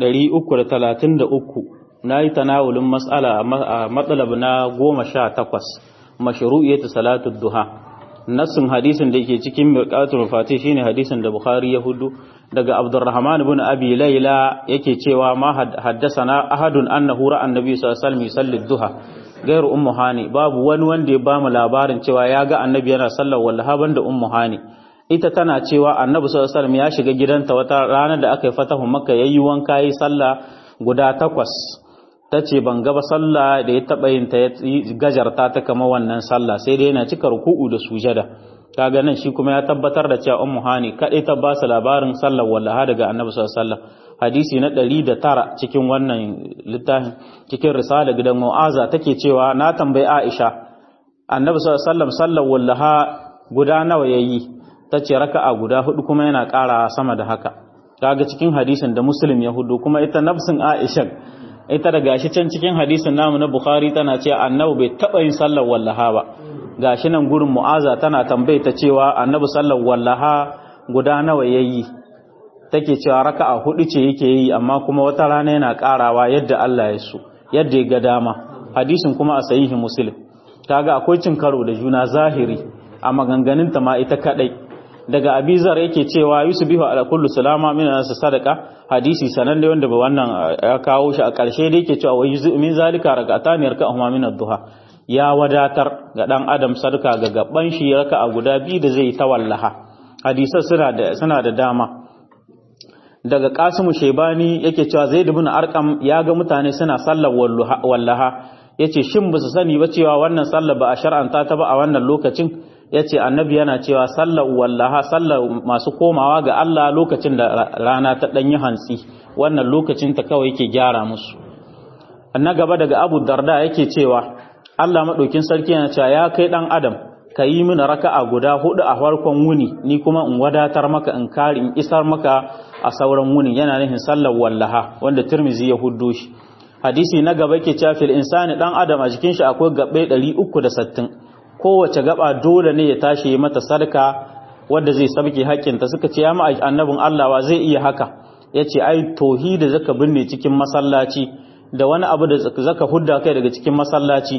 333 na yi tanawulin matsala a matsalab na 18 mashru'iyyatu salatu duha nassin hadisin da yake cikin mirqatul fatih shine hadisin da bukhari ya hudu daga abdurrahman ibn abi layla yake cewa ma haddasana ahadun annahu ra'a annabi sallallahu alaihi wasallam yusalli duha gairu ummu hani babu wani wanda ya bamu labarin cewa ya ga annabi yana sallar wallaha banda ummu hani ita tana cewa annabi sallallahu alaihi wasallam ya shiga gidanta wata ranar da aka yi fatahu makka yayi wanka yi sallah guda takwas tace ban ga ba sallah da ya taba yin ta gajarta ta kama wannan sallah sai dai yana cika ruku'u da sujada kaga nan shi kuma ya tabbatar da cewa ummu hani kadai ta ba su labarin sallar wallaha daga annabi sallallahu alaihi wasallam hadisi na 109 cikin wannan littafin cikin risala gidan mu'aza take cewa na tambayi aisha annabi sallallahu alaihi wasallam sallar wallaha guda nawa yayi tace raka'a guda hudu kuma yana ƙara sama da haka kaga cikin hadisin da muslim ya hudu kuma ita nafsin aisha ita da gashi can cikin hadisin namu na bukhari tana cewa annabi bai taba yin sallar wallaha ba gashi nan gurin mu'aza tana tambaye ta cewa annabi sallar wallaha guda nawa yayi take cewa raka'a hudu ce yake yi amma kuma wata rana yana karawa yadda Allah ya so yadda ya ga dama hadisin kuma a sahihi muslim kaga akwai cin karo da juna zahiri a maganganun ta ma ita kadai daga abizar yake cewa yusbihu ala kullu salama min nas sadaqa hadisi sanan da wanda ba wannan ya kawo shi a ƙarshe da yake cewa wa min zalika rak'atan yarka'uhuma min ad-duha ya wadatar ga dan adam sadaka ga gaban shi raka'a guda biyu da zai ta wallaha hadisan suna da suna da dama daga Qasimu Shaybani yake cewa Zaid ibn Arqam ya ga mutane suna sallar wallaha yace shin ba su sani ba cewa wannan sallar ba a shar'anta ta ba a wannan lokacin yace annabi yana cewa sallar wallaha sallar masu komawa ga Allah lokacin da rana ta danyi hantsi wannan lokacin ta kawai yake gyara musu na gaba daga Abu Darda yake cewa Allah madaukin sarki yana cewa ya kai dan adam ka yi mini raka'a guda hudu a farkon wuni ni kuma in wadatar maka in kare in isar maka a sauran wuni yana nufin sallar wallaha wanda Tirmizi ya huddo shi hadisi na gaba yake cewa fil insani dan adam a jikin shi akwai gabbe 360 kowace gaba dole ne ya tashi ya mata sarka wanda zai sabke haƙƙinta suka ce ya ma annabin Allah wa zai iya haka yace ai tauhidi zaka binne cikin masallaci da wani abu da zaka hudda kai daga cikin masallaci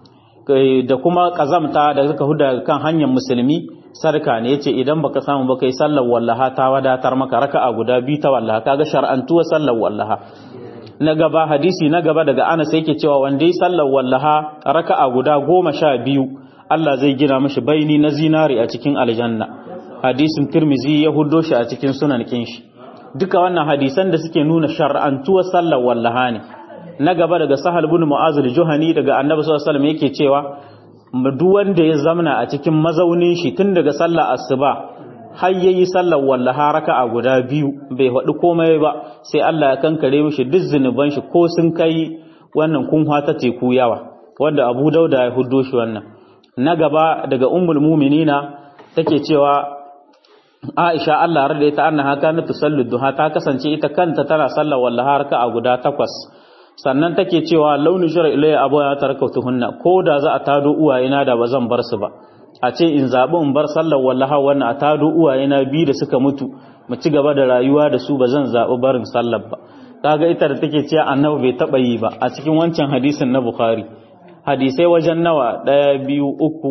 da kuma kazamta da zaka hudda kan hanyar musulmi sarka ne yace idan baka samu ba kai sallar wallaha ta wadatar maka raka'a guda biyu ta wallaha kaga shar'antuwa sallar wallaha na gaba hadisi na gaba daga Anas yake cewa wanda yi sallar wallaha raka'a guda goma sha biyu Allah zai gina mashi baini na zinari a cikin aljanna hadisin Tirmizi ya huddo shi a cikin sunan kinshi duka wannan hadisan da suke nuna shar'antuwar sallar wallaha ne na gaba daga Sahal ibn Mu'az al-Juhani daga Annabi sallallahu alaihi wasallam yake cewa duk wanda ya zamana a cikin mazaunin shi tun daga sallar asuba har yayi sallar wallaha raka'a guda biyu bai faɗi komai ba sai Allah ya kankare mishi duk zunuban shi ko sun kai wannan kunwa ta teku yawa wanda Abu Dauda ya huddo shi wannan na gaba daga ummul mu'minina take cewa Aisha Allah rada ita annaha kanat tusallu duha ta kasance ita kanta tana sallar wallaha raka'a guda takwas sannan take cewa launi shara ilayya abu ya tarakautuhunna ko da za a tado uwayena da ba zan bar su ba a ce in zaɓi in bar sallar wallaha wannan a tado uwayena biyu da suka mutu mu ci gaba da rayuwa da su ba zan zaɓi barin sallar ba kaga ita da take cewa annabi bai taɓa yi ba a cikin wancan hadisin na bukhari hadisai wajen nawa ɗaya biyu uku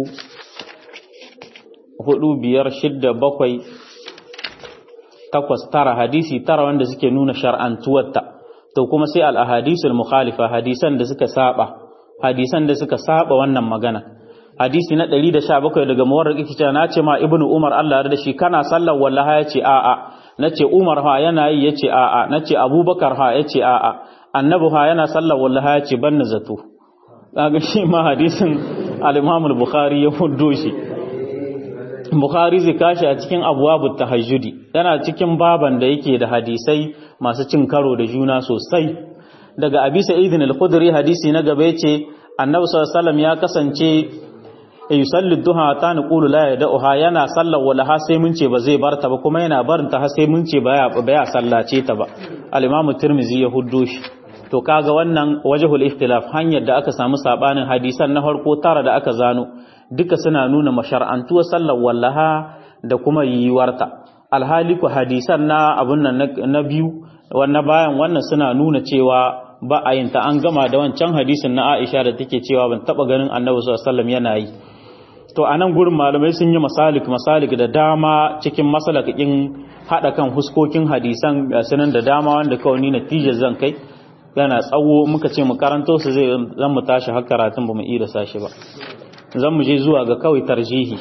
hudu biyar shidda bakwai takwas tara hadisi tara wanda suke nuna shar'antuwarta to kuma sai al-ahadisul mukhalifa hadisan da suka saba hadisan da suka saba wannan magana hadisi na 117 daga muwarraq yake cewa nace ma ibnu umar Allah ya da shi kana sallar wallaha yace a a nace umar ha yana yi yace a a nace abubakar ha yace a a annabi ha yana sallar wallaha yace ban zato kaga shi ma hadisin al-imam al-bukhari ya huddo shi bukhari zai kashi a cikin abwabut tahajjudi yana cikin baban da yake da hadisai masu cin karo da juna sosai daga abi sa'idin al-khudri hadisi na gaba yace annabi sallallahu alaihi wasallam ya kasance yusalli duha ta naqulu la yad'uha yana sallar walaha sai mun ce ba zai barta ba kuma yana barin ta sai mun ce baya baya sallace ta ba al-imam tirmizi ya huddo shi to kaga wannan wajhul ikhtilaf hanyar da aka samu sabanin hadisan na farko tara da aka zano duka suna nuna mashar'antuwar sallar wallaha da kuma yiwuwarta alhali ku hadisan na abun nan na biyu wannan bayan wannan suna nuna cewa ba a yin ta an gama da wancan hadisin na Aisha da take cewa ban taba ganin Annabi sallallahu alaihi wasallam yana yi to anan gurin malamai sun yi masalik masalik da dama cikin masalakin hada kan huskokin hadisan sunan da dama wanda kawai ni natijar zan kai yana tsawo muka ce mu karanto su zai zan mu tashi har karatun ba mu iya sashi ba zan mu je zuwa ga kawai tarjihi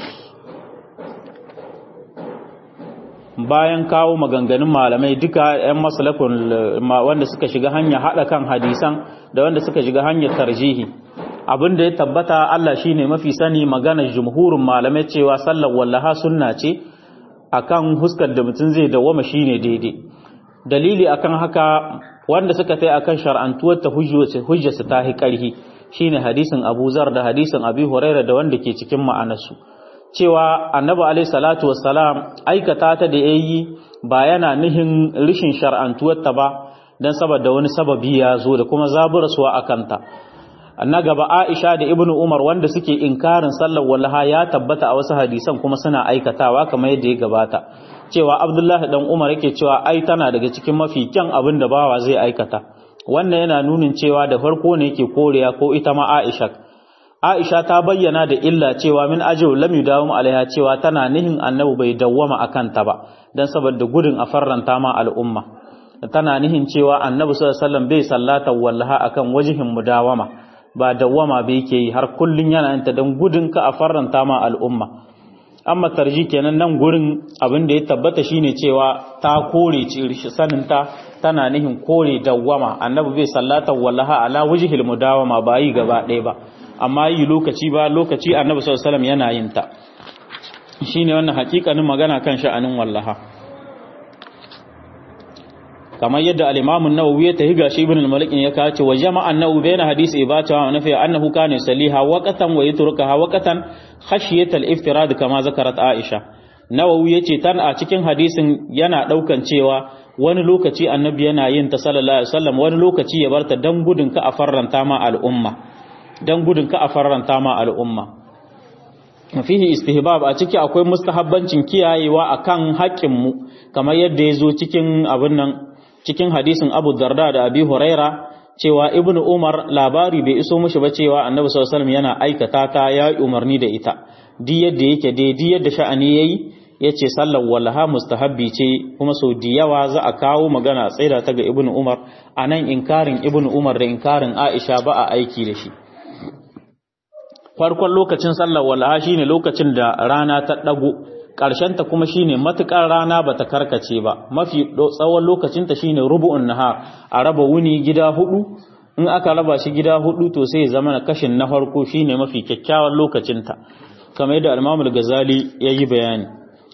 bayan kawo maganganun malamai duka 'yan masalakun wanda suka shiga hanya haɗa kan hadisan da wanda suka shiga hanyar tarjihi abin da ya tabbata Allah shine mafi sani maganar jumhurin malamai cewa sallar wallaha sunna ce akan huskar da mutum zai dawwama shine daidai dalili akan haka wanda suka tai akan shar'antuwar ta hujjarsa ta hi karhi shine hadisin Abu Zar da hadisin Abi Hurairah da wanda ke cikin ma'anarsu cewa annabi alaihi salatu wassalam aikata ta da yayi ba yana nihin rishin shar'antuwar ta ba dan saboda wani sababi ya zo da kuma zaburaswa akanta na gaba Aisha da Ibnu Umar wanda suke inkarin sallar wallaha ya tabbata a wasu hadisan kuma suna aikatawa kamar yadda ya gabata cewa Abdullahi dan Umar yake cewa ai tana daga cikin mafi kyan abin da bawa zai aikata wannan yana nunin cewa da farko ne yake koriya ko ita ma Aisha Aisha ta bayyana da illa cewa min ajiyu lam yudawum alaiha cewa tana nihin annabi bai dawwama akan ta ba dan saboda gudun a farranta ma al'umma tana nihin cewa annabi sallallahu alaihi wasallam bai sallata wallaha akan wajihin mudawama ba dawwama bai yake yi har kullun yana yin ta dan gudun ka a farranta ma al'umma amma tarji kenan nan gurin abin da ya tabbata shine cewa ta kore sanin ta tana nihin kore dawwama annabi bai sallata wallaha ala wajhil mudawama ba yi gaba ɗaya ba amma yi lokaci ba lokaci annabi sallallahu alaihi wasallam yana yin ta shine wannan hakikanin magana kan sha'anin wallaha kamar yadda al-Imam an-Nawawi ya tahi gashi Ibn al-Malik ya kace wa jama'a an-Nawawi bayna hadisi ibata wa nafi annahu kana saliha waqatan wa yatrukaha waqatan khashiyat al-iftirad kama zakarat Aisha Nawawi yace tan a cikin hadisin yana daukan cewa wani lokaci annabi yana yin ta sallallahu alaihi wasallam wani lokaci ya barta dan gudun ka a farranta ma al'umma dan gudun ka a farranta ma al'umma fihi istihbab a ciki akwai mustahabbancin kiyayewa akan haƙƙin mu kamar yadda ya zo cikin abin nan cikin hadisin Abu Darda da Abi Huraira cewa Ibn Umar labari bai iso mushi ba cewa Annabi sallallahu alaihi wasallam yana aikata ta ya umarni da ita di yadda yake dai di yadda sha'ani yayi yace sallar wallaha mustahabbi ce kuma sau da yawa za a kawo magana tsaida ta ga Ibn Umar anan inkarin Ibn Umar da inkarin Aisha ba a aiki da shi farkon lokacin sallar wallaha shine lokacin da rana ta dago ta kuma shine matukar rana bata karkace ba mafi tsawon lokacinta shine rubu'un nahar a raba wuni gida hudu in aka raba shi gida hudu to sai ya zama na kashin na farko shine mafi kyakkyawan lokacinta kamar yadda al-Imam al-Ghazali yayi bayani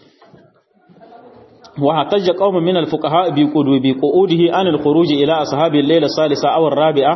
wa hatajja qaumun min al-fuqaha bi qudubi qu'udihi an al-khuruj ila ashabi al-layla salisa aw ar-rabi'a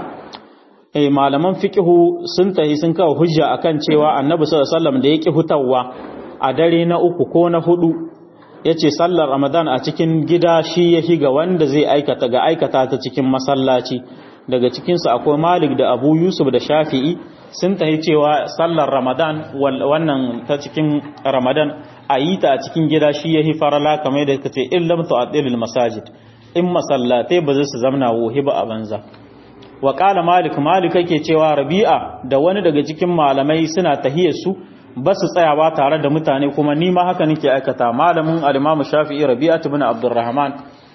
eh malaman fiqhu sun tahi sun kawo hujja akan cewa annabi sallallahu alaihi wasallam da yake hutawa a dare na uku ko na hudu yace sallar ramadan a cikin gida shi yahi ga wanda zai aikata ga aikata ta cikin masallaci daga cikinsu akwai malik da abu yusuf da shafi'i sun tahi cewa sallar ramadan wannan ta cikin ramadan a yi ta a cikin gida shi ya hi farala kamar da kace in lam tu'addilil masajid in masallatai ba zai su zamna wohi ba a banza wa qala malik malik yake cewa rabi'a da wani daga cikin malamai suna tahiyar su ba su tsayawa tare da mutane kuma ni ma haka nake aikata malamin al-imam shafi'i rabi'a ibn abdurrahman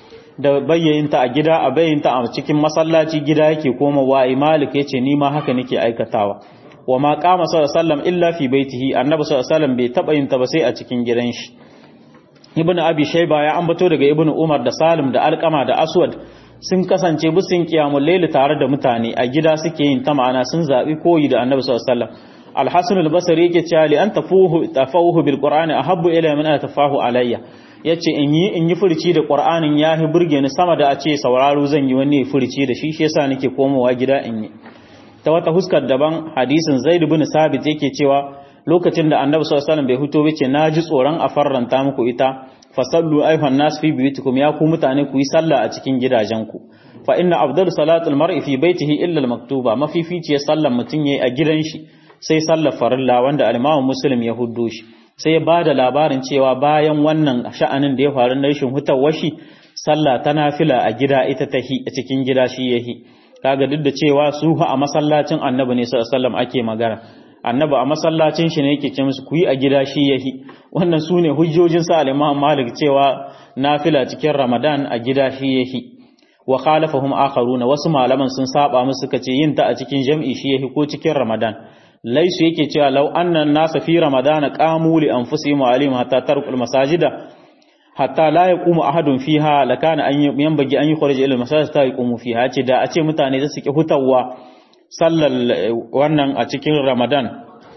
da bayyayinta a gida a bayyanta a cikin masallaci gida yake koma wa malik yace ni ma haka nake aikatawa wa ma qama sallallahu illa fi baitihi annabi sallallahu bai taba yin ta ba sai a cikin gidan shi ibnu abi shayba ya ambato daga ibnu umar da salim da alqama da aswad sun kasance busin qiyamul layl tare da mutane a gida suke yin ta ma'ana sun zabi koyi da annabi sallallahu alaihi wasallam al-hasan al-basri yake cewa li an tafuhu tafahu bil qur'ani ahabbu ila min tafahu alayya yace in yi in yi furci da qur'anin yahi burge ni sama da a ce sauraro zan yi wani furci da shi shi yasa nake komowa gida in yi ta wata huskar daban hadisin zaid ibn sabit yake cewa lokacin da annabi sallallahu alaihi wasallam bai huto bace naji tsoron a farranta muku ita fasallu ayhan nas fi biyutikum ya ku mutane ku yi sallah a cikin gidajenku fa inna afdalu salatul mar'i fi baitihi illa al-maktuba mafificiyar sallar mutun yayi a gidan shi sai sallar farilla wanda al-Imam Muslim ya huddo shi sai ya bada labarin cewa bayan wannan sha'anin da ya faru na rashin hutawar shi sallah ta nafila a gida ita ta a cikin gida shi yahi kaga duk da cewa su a masallacin Annabi ne sallallahu alaihi wasallam ake magana Annabi a masallacin shi ne yake ce musu ku yi a gida shi yahi wannan sune hujjojin sa al-Imam Malik cewa nafila cikin Ramadan a gida shi yahi wa khalafahum akharuna wasu malaman sun saba musu suka ce yin ta a cikin jam'i shi yahi ko cikin Ramadan laisu yake cewa law annan nasa fi ramadana qamu li anfusihim wa alim hatta tarkul masajida hatta la yaqumu ahadun fiha lakana an yanbaghi an yukhrij ila masajid ta yaqumu fiha ce da a ce mutane da suke hutawa sallar wannan a cikin ramadan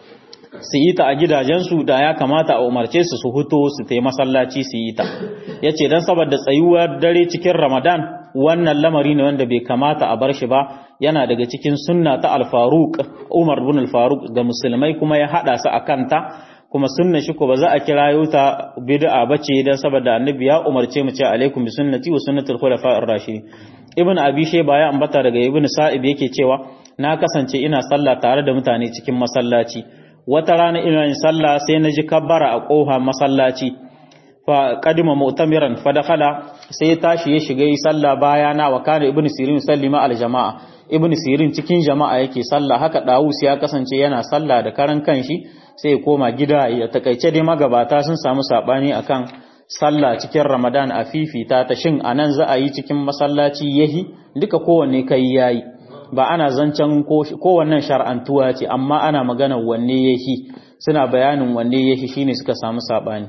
su yi ta a gidajensu da ya kamata a umarce su su huto su tai masallaci su yi ta yace dan saboda tsayuwar dare cikin ramadan wannan lamari ne wanda bai kamata a bar shi ba yana daga cikin sunna ta al-faruq Umar ibn al-Faruq ga musulmai kuma ya hada su akan ta kuma sunna shi ko ba za a kirayo ta bid'a bace dan saboda annabi ya umarce mu ce alaikum bi sunnati wa sunnatul khulafa'ir rashidin ibn abi shayba ya ambata daga ibn sa'ib yake cewa na kasance ina sallah tare da mutane cikin masallaci wata rana ina yin sallah sai na ji kabbara a kofa masallaci fa qadima mu'tamiran fa dakhala sai tashi ya shiga yi sallah bayana wa kana ibn sirin sallima al jama'a ibn sirin cikin jama'a yake sallah haka dawus ya kasance yana sallah da karan kanshi sai ya koma gida ya takaice dai magabata sun samu sabani akan sallah cikin ramadan a fifita ta shin anan za a yi cikin masallaci yahi duka kowanne kai yayi ba ana zancen kowannen shar'antuwa ce amma ana magana wanne yahi suna bayanin wanne yahi shine suka samu sabani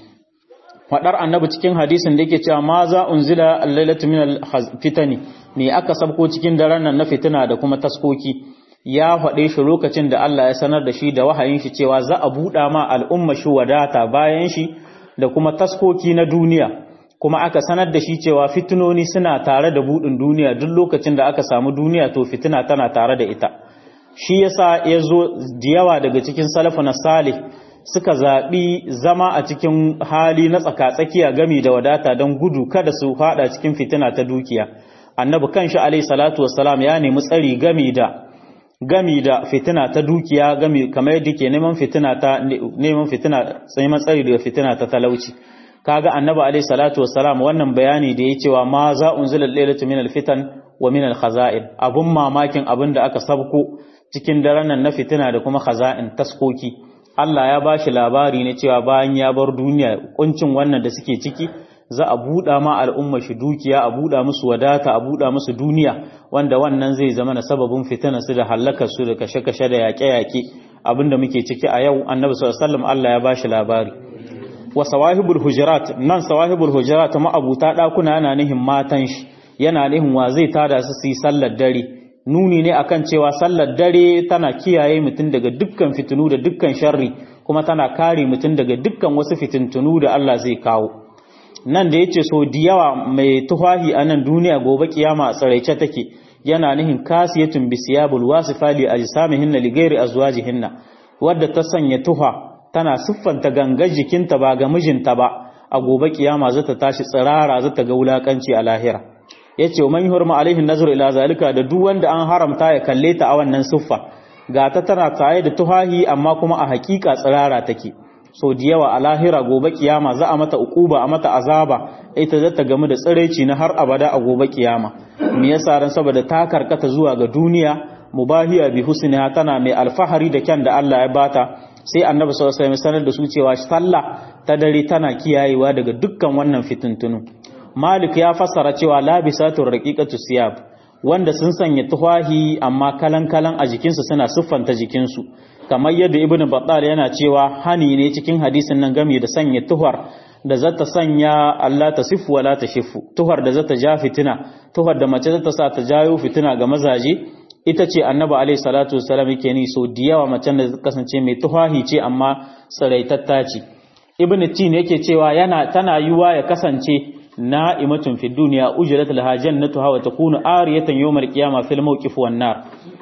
fadar annabi cikin hadisin da yake cewa ma za unzila al-lailatu min al-fitani me aka sabko cikin daren nan na fitina da kuma taskoki ya faɗe shi lokacin da Allah ya sanar da shi da wahayin shi cewa za a buɗa ma al'umma shi wadata bayan shi da kuma taskoki na duniya kuma aka sanar da shi cewa fitinoni suna tare da buɗin duniya duk lokacin da aka samu duniya to fitina tana tare da ita shi yasa ya zo da yawa daga cikin salafu na salih suka zaɓi zama a cikin hali na tsakatsakiya gami da wadata don gudu kada su faɗa cikin fitina ta dukiya annabi kanshi alayhi salatu wassalam ya nemi tsari gami da gami da fitina ta dukiya gami kamar yadda ke neman fitina ta neman fitina neman tsari daga fitina ta talauci kaga annabi alayhi salatu wassalam wannan bayani da ya cewa ma za unzila lailatu min alfitan wa min alkhaza'in abun mamakin abin da aka sabko cikin daren nan na fitina da kuma khaza'in taskoki Allah ya bashi labari ne cewa bayan ya bar duniya kuncin wannan da suke ciki za a buɗa ma al'umma shi dukiya a buɗa musu wadata a buɗa musu duniya wanda wannan zai zama na sababin fitina su da halakar su da kashe-kashe da yaƙe-yaƙe abinda muke ciki a yau annabi sallallahu alaihi wasallam Allah ya bashi labari wa sawahibul hujurat nan sawahibul hujurat ma'abuta dakuna yana nihin matan shi yana nihin wa zai tada su su yi sallar dare nuni ne akan cewa sallar dare tana kiyaye mutum daga dukkan fitinu da dukkan sharri kuma tana kare mutum daga dukkan wasu fitintunu da Allah zai kawo nan da yace so da yawa mai tuhahi a nan duniya gobe kiyama a tsaraice take yana nihin kasiyatun bisiyabul wasifa li ajsamihinna li ghairi azwajihinna wadda ta sanya tuha tana siffanta gangar jikinta ba ga mijinta ba a gobe kiyama zata tashi tsirara zata ga wulakanci a lahira yace man yurma alaihi nazru ila zalika da duk wanda an haramta ya kalle ta a wannan siffa ga ta tana tsaye da tuhahi amma kuma a hakika tsirara take so da yawa a lahira gobe kiyama za a mata ukuba a mata azaba ita zata gamu da tsiraici na har abada a gobe kiyama me yasa ran saboda ta karkata zuwa ga duniya mubahiya bi husniha tana mai alfahari da kyan da Allah ya bata sai annabi sallallahu alaihi wasallam sanar da su cewa sallah ta dare tana kiyayewa daga dukkan wannan fitintunu malik ya fassara cewa labisatu raqiqatu siyab wanda sun sanya tuhahi amma kalan kalan a jikinsu suna siffanta jikinsu kamar yadda ibn battal yana cewa hani ne cikin hadisin nan game da sanya tuhar da zata sanya Allah ta sifu wala ta shifu tuhar da zata ja fitina tuhar da mace zata sa ta jayo fitina ga mazaje ita ce annabi alaihi salatu wasallam yake ni so da yawa macen da kasance mai tuhahi ce amma tsaraitatta ce ibn tin yake cewa yana tana yiwa ya kasance na'imatun fi dunya ujrat laha jannatuha wa takunu ariyatan yawmal qiyamah fil mawqif wan nar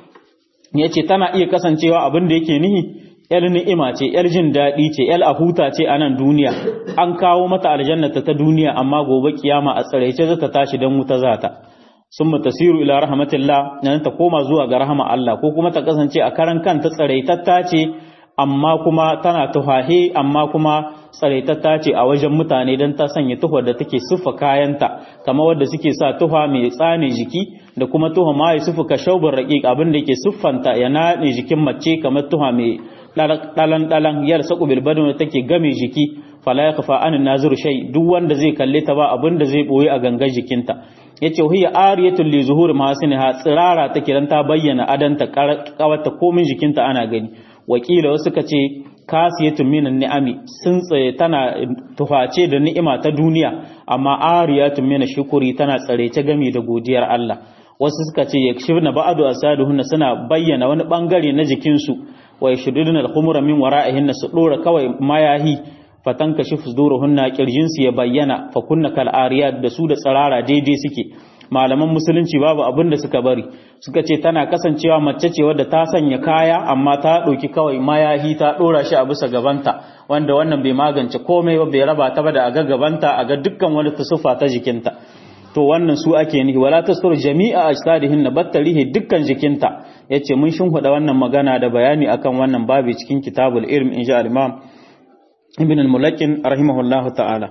yace tana iya kasancewa abin da yake nihi yar ni'ima ce yar jin dadi ce yar ahuta ce a nan duniya an kawo mata aljannata ta duniya amma gobe kiyama a tsaraice zata tashi dan wuta zata summa tasiru ila rahmatillah nan ta koma zuwa ga rahama Allah ko kuma ta kasance a karan kanta tsaraitatta ce amma kuma tana tuhahe amma kuma tsaraitatta ce a wajen mutane don ta sanya tuhar da take siffa kayanta kamar wadda suke sa tuha mai tsane jiki da kuma tuha ma ya siffa ka shaubar raƙiƙ abin da ke siffanta ya naɗe jikin mace kamar tuha mai ɗalan ɗalan yar saƙu bilbadin da take game jiki fala ya kafa anin nazir shai duk wanda zai kalle ta ba abin da zai ɓoye a gangan jikinta yace hiya ariyatul li zuhur mahasiniha tsirara take dan ta bayyana adanta kawata komin jikinta ana gani wakila wasu ka ce kasiyatun minan ni'ami sun tsaye tana tuface da ni'ima ta duniya amma ariyatun mina shukuri tana tsare ta gami da godiyar Allah wasu suka ce yakshifna ba'du asaduhunna suna bayyana wani bangare na jikinsu wa yashduduna al-khumura min wara'ihinna su dora kawai mayahi fatan kashif zuruhunna kirjin su ya bayyana fa kunna kal ariyat da su da tsarara daidai suke malaman musulunci babu abin da suka bari suka ce tana kasancewa mace ce wadda ta sanya kaya amma ta ɗauki kawai mayahi ta ɗora shi a bisa gabanta wanda wannan bai magance komai ba bai raba ta ba da a ga gabanta a ga dukkan wani tusufa ta jikinta to wannan su ake nihi wala tasur jami'a ajsadihin na battarihi dukkan jikinta yace mun shinhuda wannan magana da bayani akan wannan babu cikin kitabul ilm insha al-imam ibn al-mulakin rahimahullahu ta'ala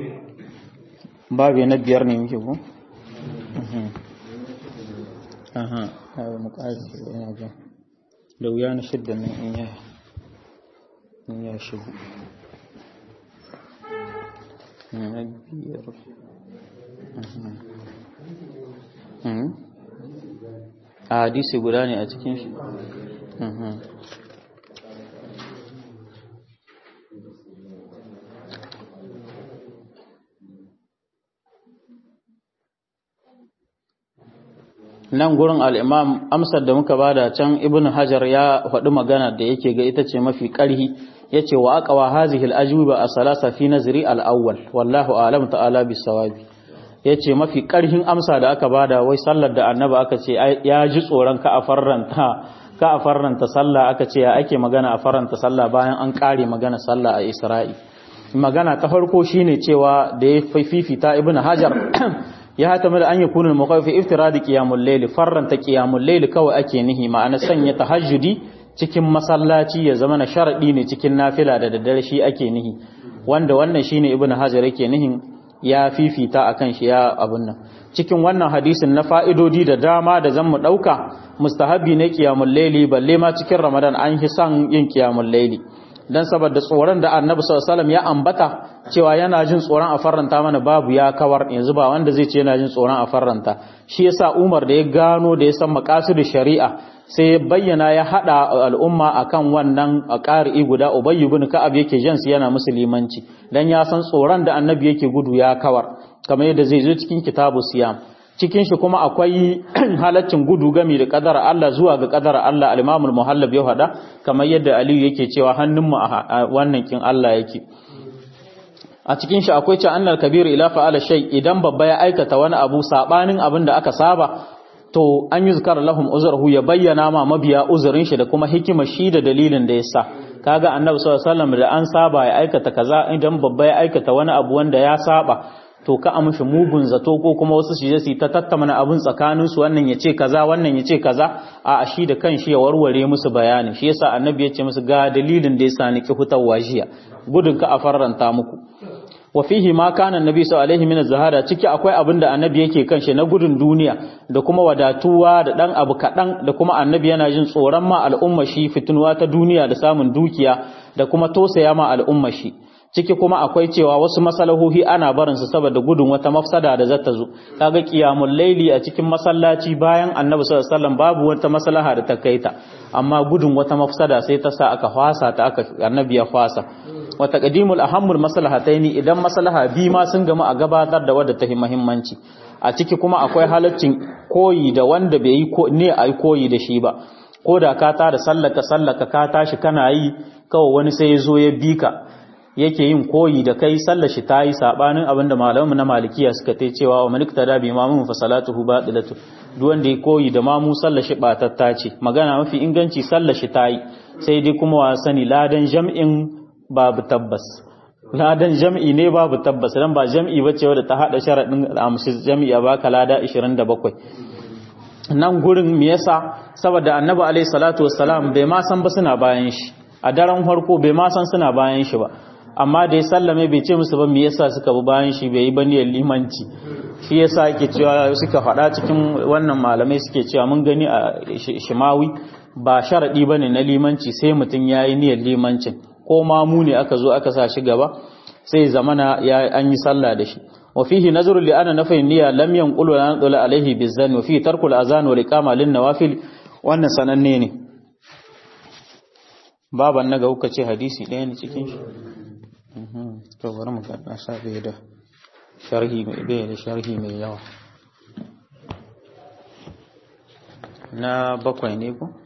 babu na biyar ne muke ko aha hawa muƙarar yana ga da wuya na shidda nan in ya in ya shigo na biyar a hadisi guda ne a cikin shi nan gurin al'imam amsar da muka bada can ibn hajar ya faɗi magana da yake ga ita ce mafi ƙarhi ya ce wa aka wa hazihil ajuba a salasa fi nazari al'awwal wallahu alam ta'ala bi sawabi ya ce mafi ƙarhin amsa da aka bada wai sallar da annaba aka ce ya ji tsoron ka a farranta ka a farranta sallah aka ce ya ake magana a farranta sallah bayan an ƙare magana sallah a isra'i magana ta farko shine cewa da ya fifita ibn hajar ya hatama da an yi kunin makafi iftiradi qiyamul layl farranta qiyamul layl kawai ake nihi ma'ana sanya tahajjudi cikin masallaci ya zama na sharadi ne cikin nafila da daddare shi ake nihi wanda wannan shine ibn hajar yake nihin ya fifita akan shi ya abun nan cikin wannan hadisin na fa'idodi da dama da zan mu dauka mustahabi ne qiyamul layli balle ma cikin ramadan an hi san yin qiyamul layli dan saboda tsoron da annabi sallallahu alaihi wasallam ya ambata cewa yana jin tsoron a farranta mana babu ya kawar yanzu ba wanda zai ce yana jin tsoron a farranta shi yasa Umar da ya gano da ya san maqasid shari'a sai ya bayyana ya hada al'umma akan wannan qari'i guda Ubay ibn Ka'ab yake jan su yana musulmanci dan ya san tsoron da annabi yake gudu ya kawar kamar yadda zai zo cikin kitabu siyam cikin shi kuma akwai halaccin gudu gami da kadara Allah zuwa ga kadara Allah al-Imam al-Muhallab ya hada kamar yadda Aliyu yake cewa hannun mu a wannan kin Allah yake a cikin shi akwai ce annal kabiru ila fa'ala shay idan babba ya aikata wani abu sabanin abin da aka saba to an yi zikar lahum uzurhu ya bayyana ma mabiya uzurin shi da kuma hikimar shi da dalilin da yasa kaga annabi sallallahu alaihi wasallam da an saba ya aikata kaza idan babba ya aikata wani abu wanda ya saba to ka amshi mugun zato ko kuma wasu su je su ta tattamana abun tsakanin su wannan yace kaza wannan yace kaza a shi da kanshi ya warware musu bayani shi yasa annabi ya ce musu ga dalilin da yasa ni ki hutawa jiya gudun ka a farranta muku wa fihi ma kana annabi sallallahu alaihi min zahara ciki akwai abin da annabi yake kan shi na gudun duniya da kuma wadatuwa da dan abu kadan da kuma annabi yana jin tsoron ma al'umma shi fitunuwa ta duniya da samun dukiya da kuma tosaya ma al'umma shi ciki kuma akwai cewa wasu masalahohi ana barin su saboda gudun wata mafsada da zata zo kaga qiyamul laili a cikin masallaci bayan annabi sallallahu alaihi wasallam babu wata maslaha da ta kaita amma gudun wata mafsada sai ta sa aka hwasa ta aka annabi ya hwasa wa taqdimul ahammul maslahataini idan maslaha bi ma sun gama a gabatar da wadda ta muhimmanci a ciki kuma akwai halaccin koyi da wanda bai yi ne ai koyi da shi ba ko da ka ta da sallaka sallaka ka tashi kana yi kawai wani sai ya zo ya bi ka yake yin koyi da kai sallar shi ta yi sabanin abinda malamu na malikiya suka ta cewa wa malikta da bi mamun fa salatuhu batilatu duk wanda ya koyi da mamu sallar shi batatta ce magana mafi inganci sallar shi ta yi sai dai kuma wa sani ladan jam'in babu tabbas ladan jam'i ne babu tabbas dan ba jam'i bace wadda ta hada sharadin amshi jam'i a baka lada 27 nan gurin me yasa saboda annabi alaihi salatu wassalam bai ma san ba suna bayan shi a daren farko bai ma san suna bayan shi ba amma da ya sallame bai ce musu ba me yasa suka bi bayan shi bai yi ba niyyar limanci shi yasa yake cewa suka faɗa cikin wannan malamai suke cewa mun gani a shimawi ba sharadi bane na limanci sai mutum yayi niyyar limancin ko ma mu ne aka zo aka sa shi gaba sai zamana ya an yi sallah da shi wa fihi nazru li ana nafi niyya lam yanqulu la nadula alaihi bizan wa fihi tarkul azan wa iqama lin nawafil wannan sananne ne baban naga kuka ce hadisi ɗaya ne cikin shi to bari mu ga sa bai da sharhi mai bai da sharhi mai yawa na bakwai ne ko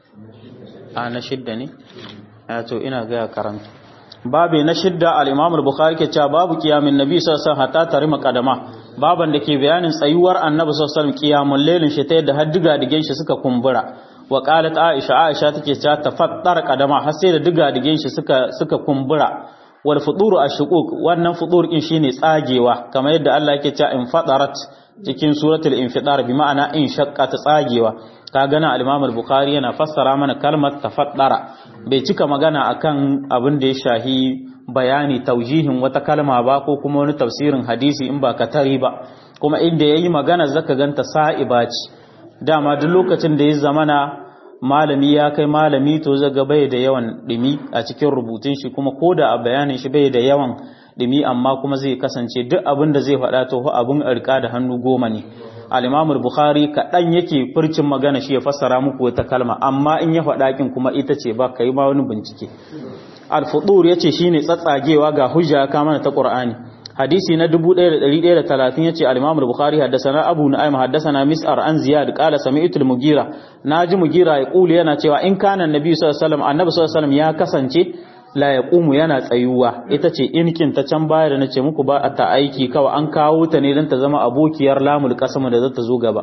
a na shidda ne a to ina ga karanta babu na shidda al-Imam al-Bukhari ke cewa babu kiyamin nabi sallallahu alaihi wasallam hatta tarima kadama baban da ke bayanin tsayuwar annabi sallallahu alaihi wasallam kiyamul lailin shi ta yadda har diga digen shi suka kumbura wa qalat aisha aisha take cewa tafattar kadama har sai da diga digen shi suka suka kumbura wal fuduru ashquq wannan fudur din shine tsagewa kamar yadda Allah yake cewa in fadarat cikin suratul infidar bi ma'ana in shaqqa ta tsagewa ka gana al-Imam al-Bukhari yana fassara mana kalmar tafaddara bai cika magana akan abin da ya shahi bayani taujihin wata kalma ba ko kuma wani tafsirin hadisi in ba katari ba kuma inda yayi magana zaka ganta sa'iba ce dama duk lokacin da ya zamana malami ya kai malami to zaga bai da yawan dimi a cikin rubutun shi kuma koda a bayanin shi bai da yawan dimi amma kuma zai kasance duk abin da zai faɗa to abin arka da hannu goma ne al-Imam bukhari kaɗan yake furcin magana shi ya fassara muku wata kalma amma in ya faɗa kin kuma ita ce ba kai ma wani bincike al-fudur yace shine tsatsagewa ga hujja ka mana ta Qur'ani hadisi na 1130 yace al-Imam bukhari haddathana Abu Nu'aym haddathana Mis'ar an Ziyad qala sami'tu al-Mughira naji Mughira ya kuli yana cewa in kana annabi sallallahu alaihi wasallam annabi sallallahu alaihi wasallam ya kasance la ya ƙumu yana tsayuwa ita ce inkin ta can baya da na ce muku ba a ta aiki kawai an kawo ta ne don ta zama abokiyar lamul kasama da za ta zo gaba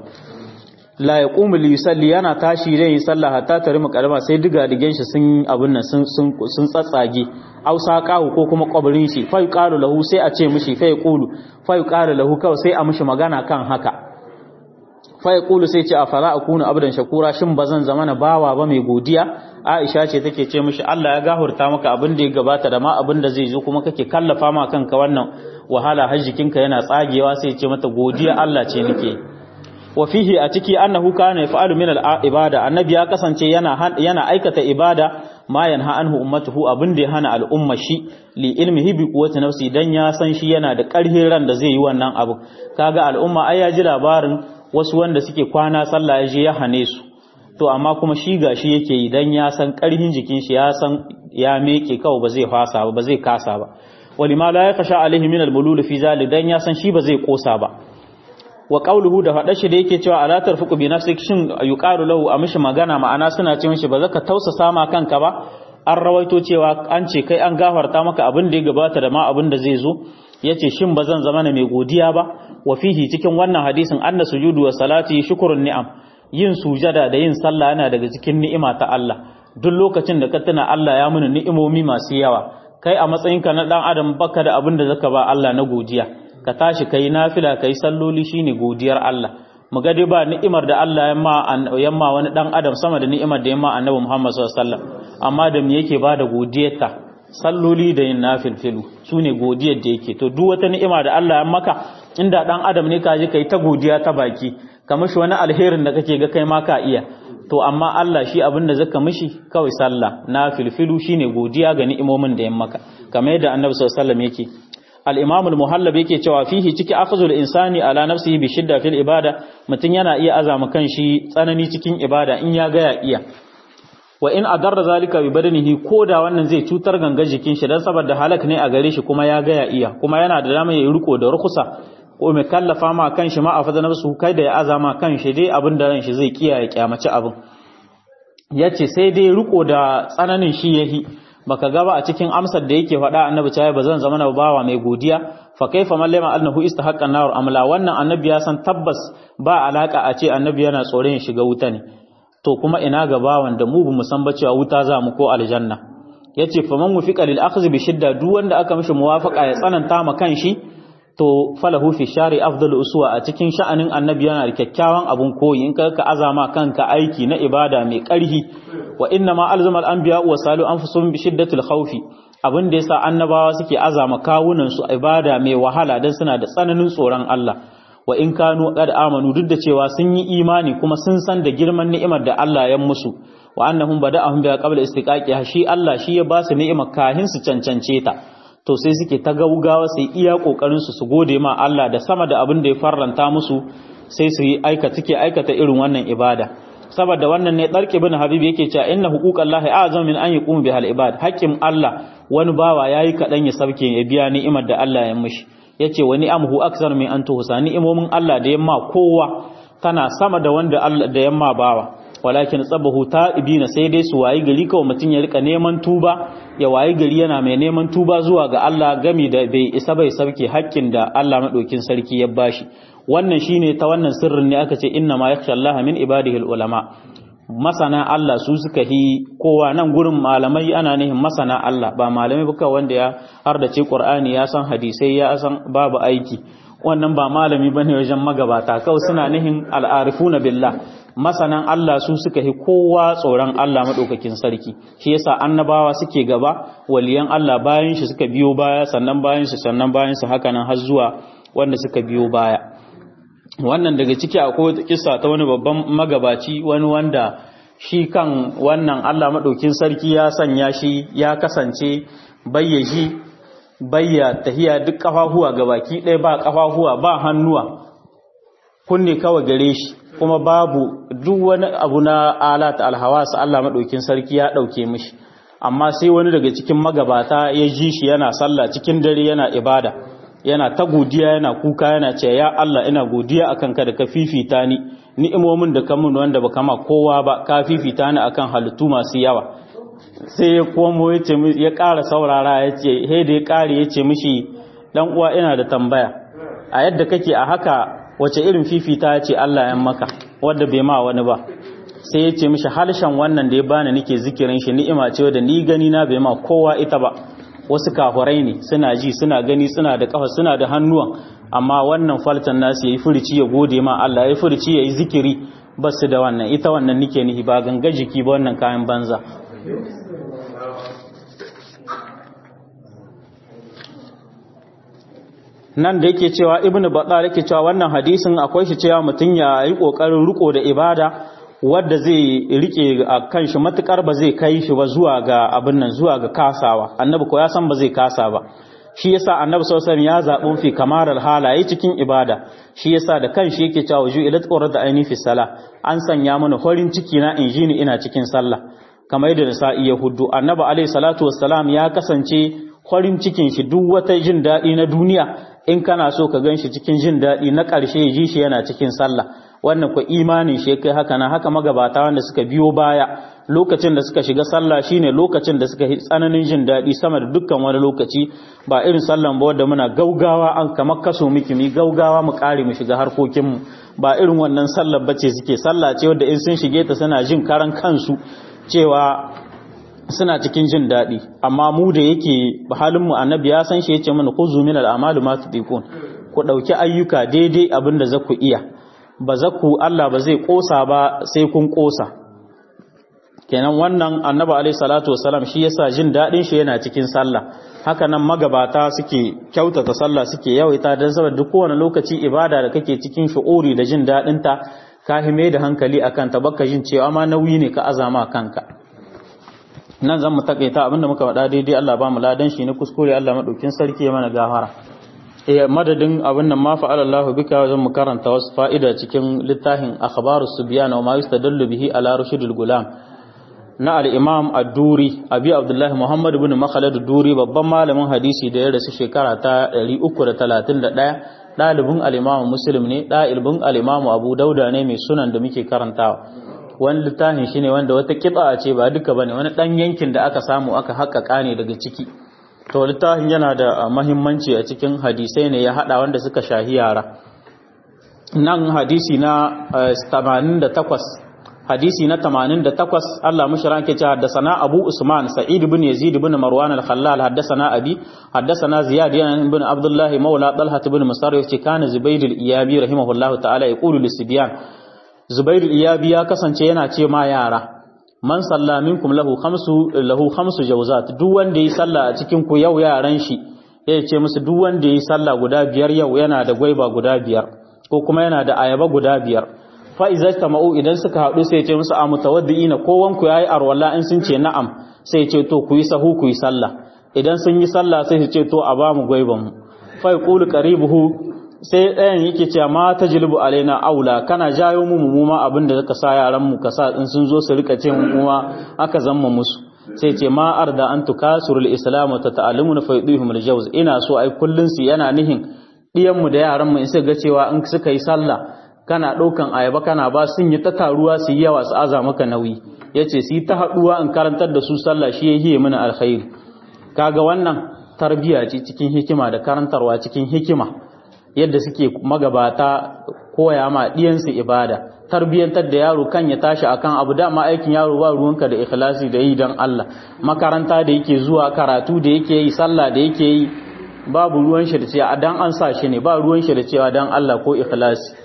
la ya ƙumu li yusalli yana tashi da yin sallah hatta ta rima kalma sai diga digen shi sun abin nan sun sun tsatsage aw saqahu ko kuma kwabirin shi fa yuqalu lahu sai a ce mishi fa yaqulu fa yuqalu lahu kawai sai a mishi magana kan haka fa yaqulu sai ce afala akunu abdan shakura shin bazan zama na bawa ba mai godiya Aisha ce take ce mishi Allah ya gahurta maka abin da ya gabata da ma abin da zai zo kuma kake kallafa ma kanka wannan wahala har jikinka yana tsagewa sai ce mata godiya Allah ce nake wa fihi a ciki annahu kana yaf'alu min al-ibada annabi ya kasance yana yana aikata ibada ma yanha anhu ummatuhu abin da ya hana al'umma shi li ilmihi bi quwwati nafsi dan ya san shi yana da ƙarfin ran da zai yi wannan abu kaga al'umma ai ya ji labarin wasu wanda suke kwana sallah ya je ya hane su to amma kuma shi gashi yake yi dan ya san karhin jikin shi ya san ya meke kawai ba zai fasa ba ba zai kasa ba walima la yakasha alaihi min almulul fi zalik dan ya san shi ba zai kosa ba wa qawluhu da faɗa shi da yake cewa ala tarfuqu bi nafsik shin yuqalu lahu a mishi magana ma'ana suna ce mishi ba zaka tausasa ma kanka ba an rawaito cewa an ce kai an gafarta maka abin da ya gabata da ma abin da zai zo yace shin ba zan zama mai godiya ba wa fihi cikin wannan hadisin anna sujudu wa salati shukrun ni'am yin sujada da yin sallah yana daga cikin ni'ima ta Allah duk lokacin da ka tuna Allah ya muni ni'imomi masu yawa kai a matsayinka na dan adam baka da abin da zaka ba Allah na godiya ka tashi kai nafila kai salloli shine godiyar Allah mu ga dai ba ni'imar da Allah ya ma yamma wani dan adam sama da ni'imar da yamma Annabi Muhammad sallallahu alaihi wasallam amma da me yake bada godiyarta salloli da yin nafilfilu sune godiyar da yake to duk wata ni'ima da Allah ya maka inda dan adam ne ka ji kai ta godiya ta baki ka mishi wani alherin da kake ga kai ma ka iya to amma Allah shi abin da zaka mishi kawai sallah nafilfilu shine godiya ga ni'imomin da ya maka kamar yadda Annabi sallallahu alaihi wasallam yake al-imam al-muhallab yake cewa fihi ciki akhzul insani ala nafsihi bi shidda fil ibada mutun yana iya azama kanshi tsanani cikin ibada in ya ga ya iya wa in adarra zalika bi badanihi koda wannan zai cutar ganga jikin shi dan saboda halak ne a gare shi kuma ya ga ya iya kuma yana da dama ya riko da rukusa ko mai kallafa ma kanshi ma a fada nafsu kai da ya azama kanshi dai abin da ran shi zai kiyaye kyamaci abin yace sai dai riko da tsananin shi yahi baka gaba a cikin amsar da yake faɗa annabi cewa ba zan zama na bawa mai godiya fa kaifa man lama annahu istahaqqan nar amla wannan annabi ya san tabbas ba alaka a ce annabi yana tsoron ya shiga wuta ne to kuma ina ga bawan da mu bamu san ba cewa wuta za mu ko aljanna yace fa man mufiqa lil akhdh bi shidda duk wanda aka mishi muwafaqa ya tsananta ma kanshi to falahu fi shari afdal uswa a cikin sha'anin annabi yana da kyakkyawan abun koyi in ka azama kanka aiki na ibada mai ƙarhi wa inna ma alzama al-anbiya wa salu anfusuhum bi shiddatil khawfi abin da yasa annabawa suke azama kawunan su ibada mai wahala dan suna da tsananin tsoron Allah wa in kanu qad amanu duk da cewa sun yi imani kuma sun san da girman ni'imar da Allah ya musu wa annahum bada'ahum bi qabla istiqaqi shi Allah shi ya ba su ni'imar kahin su cancance ta to sai suke ta gaugawa sai iya kokarin su su gode ma Allah da sama da abin da ya farranta musu sai su yi aikata suke aikata irin wannan ibada saboda wannan ne darki bin habib yake cewa inna huquqallahi a'zam min an yaqumu bihal ibad haqqin Allah wani bawa yayi kadan ya sauke ya biya ni'imar da Allah ya mishi yace wa ni'amuhu aksar min an tuhsa ni'imomin Allah da yamma kowa tana sama da wanda Allah da yamma bawa walakin tsabahu ta'ibina sai dai su wayi gari kawai mutun ya rika neman tuba ya wayi gari yana mai neman tuba zuwa ga Allah gami da bai isa bai sauke haƙƙin da Allah madaukin sarki ya bashi wannan shine ta wannan sirrin ne aka ce inna ma yakhsha Allah min ibadihi ulama masana Allah su suka hi kowa nan gurin malamai ana nihin masana Allah ba malamai buka wanda ya hardace Qur'ani ya san hadisai ya san babu aiki wannan ba malami bane wajen magabata kawai suna nihin al'arifuna billah masanan Allah su suka hi kowa tsoron Allah madaukakin sarki shi yasa annabawa suke gaba waliyan Allah bayan shi suka biyo baya sannan bayan shi sannan bayan su haka nan har zuwa wanda suka biyo baya wannan daga ciki akwai kissa ta wani babban magabaci wani wanda shi kan wannan Allah madaukin sarki ya sanya shi ya kasance bayyaji bayya tahiya duk kafafuwa gabaki ɗaya ba kafafuwa ba hannuwa kunne kawai gare shi kuma babu duk wani abu na alat alhawas Allah madaukin sarki ya dauke mishi amma sai wani daga cikin magabata ya ji shi yana sallah cikin dare yana ibada yana ta godiya yana kuka yana ce ya Allah ina godiya akan ka da ka fifita ni ni'imomin da ka mun wanda baka ma kowa ba ka fifita ni akan halittu masu yawa sai ya komo ya ce ya ƙara saurara ya ce he da ya ƙare ya ce mishi dan uwa ina da tambaya a yadda kake a haka wace irin fifita ya ce Allah ya maka wanda bai ma wani ba sai ya ce mishi halshen wannan da ya bani nake zikirin shi ni'ima ce wadda ni gani na bai ma kowa ita ba wasu kafurai ne suna ji suna gani suna da kafa suna da hannuwan amma wannan faltan nasu yayi furici ya gode ma Allah yayi furici yayi zikiri basu da wannan ita wannan nike nihi ba ganga jiki ba wannan kayan banza nan da yake cewa ibnu battal yake cewa wannan hadisin akwai shi cewa mutun ya yi kokarin riko da ibada wadda zai rike a kan shi matukar ba zai kai shi ba zuwa ga abin nan zuwa ga kasawa annabi ko ya san ba zai kasa ba shi yasa annabi sallallahu alaihi wasallam ya zaɓi fi kamaral halaye cikin ibada shi yasa da kanshi yake cewa ju ila tsorar da aini fi sala an sanya mana farin ciki na injini ina cikin sallah kamar yadda sa'i ya hudu annabi alaihi salatu wassalam ya kasance farin cikin shi duk wata jin daɗi na duniya in kana so ka gan shi cikin jin daɗi na ƙarshe ya ji shi yana cikin sallah wannan ku imanin shi kai haka na haka magabata wanda suka biyo baya lokacin da suka shiga sallah shine lokacin da suka yi tsananin jin daɗi sama da dukkan wani lokaci ba irin sallan ba wanda muna gaugawa an kamar kaso miki mi gaugawa mu kare mu shiga harkokin mu ba irin wannan sallar bace suke sallah ce wanda in sun shige ta suna jin karan kansu cewa suna cikin jin daɗi amma mu da yake halin mu annabi ya san shi yace mana khuzu min al-a'malu ma tudiqun ku dauki ayyuka daidai abinda za ku iya ba za ku Allah ba zai kosa ba sai kun kosa kenan wannan annabi alaihi salatu wasalam shi yasa jin dadin shi yana cikin sallah haka nan magabata suke kyautata sallah suke yawaita dan saboda duk kowane lokaci ibada da kake cikin shu'uri da jin dadin ta ka hime da hankali akan ta baka jin cewa ma nauyi ne ka azama kanka nan zan mu takaita abinda muka faɗa daidai Allah ba mu ladan shi ne kuskure Allah madaukin sarki ya mana gafara eh madadin abin nan ma fa'ala Allahu bika zan mu karanta wasu fa'ida cikin littafin akhbarus subyan wa ma yustadallu bihi ala rushidul gulam na al-imam ad-duri abi abdullah muhammad ibn makhlad ad-duri babban malamin hadisi da ya rasu shekara ta 331 dalibin al-imam muslim ne dalibin al-imam abu dauda ne mai sunan da muke karantawa wani littafin shine wanda wata kiba ce ba duka bane wani dan yankin da aka samu aka haƙƙaƙa ne daga ciki to littafin yana da mahimmanci a cikin hadisai ne ya hada wanda suka shahi yara nan hadisi na 88 hadisi na 88 Allah mushra ke cewa haddathana Abu Usman Sa'id ibn Yazid ibn Marwan al-Khallal haddathana Abi haddathana Ziyad ibn Abdullah Mawla Talha ibn Musarrif ce kana Zubayd al-Iyabi rahimahullah ta'ala yaqulu lis-sibyan Zubayd al-Iyabi ya kasance yana ce ma yara man salla minkum lahu khamsu lahu khamsu jawzat duk wanda yi sallah a cikin ku yau yaran shi ya ce musu duk wanda yi sallah guda biyar yau yana da gwaiba guda biyar ko kuma yana da ayaba guda biyar fa iza tamau idan suka haɗu sai ya ce musu a mutawaddiina kowan ku yayi arwalla in sun ce na'am sai ya ce to ku yi sahu ku yi sallah idan sun yi sallah sai su ce to a ba mu gwaiban mu fa yaqulu qaribuhu sai ɗayan yake cewa ma ta jilbu alaina aula kana jayo mu mu ma abin da zaka sa yaran mu ka sa in sun zo su rika ce mu kuma aka zamma musu sai ce ma arda an tukasurul islam wa tata'allamuna fa yudihum aljawz ina so ai kullun su yana nihin diyan mu da yaran mu in suka ga cewa in suka yi sallah kana ɗaukan ayaba kana ba sun yi ta taruwa su yi yawa su aza maka nauyi yace su yi ta haɗuwa in karantar da su sallah shi yayi mana alkhairi kaga wannan tarbiya ce cikin hikima da karantarwa cikin hikima yadda suke magabata koya ma ɗiyansu ibada tarbiyyantar da yaro kan ya tashi akan abu dama aikin yaro ba ruwanka da ikhlasi da yi don Allah makaranta da yake zuwa karatu da yake yi sallah da yake yi babu ruwan shi da cewa dan an sa shi ne ba ruwan shi da cewa dan Allah ko ikhlasi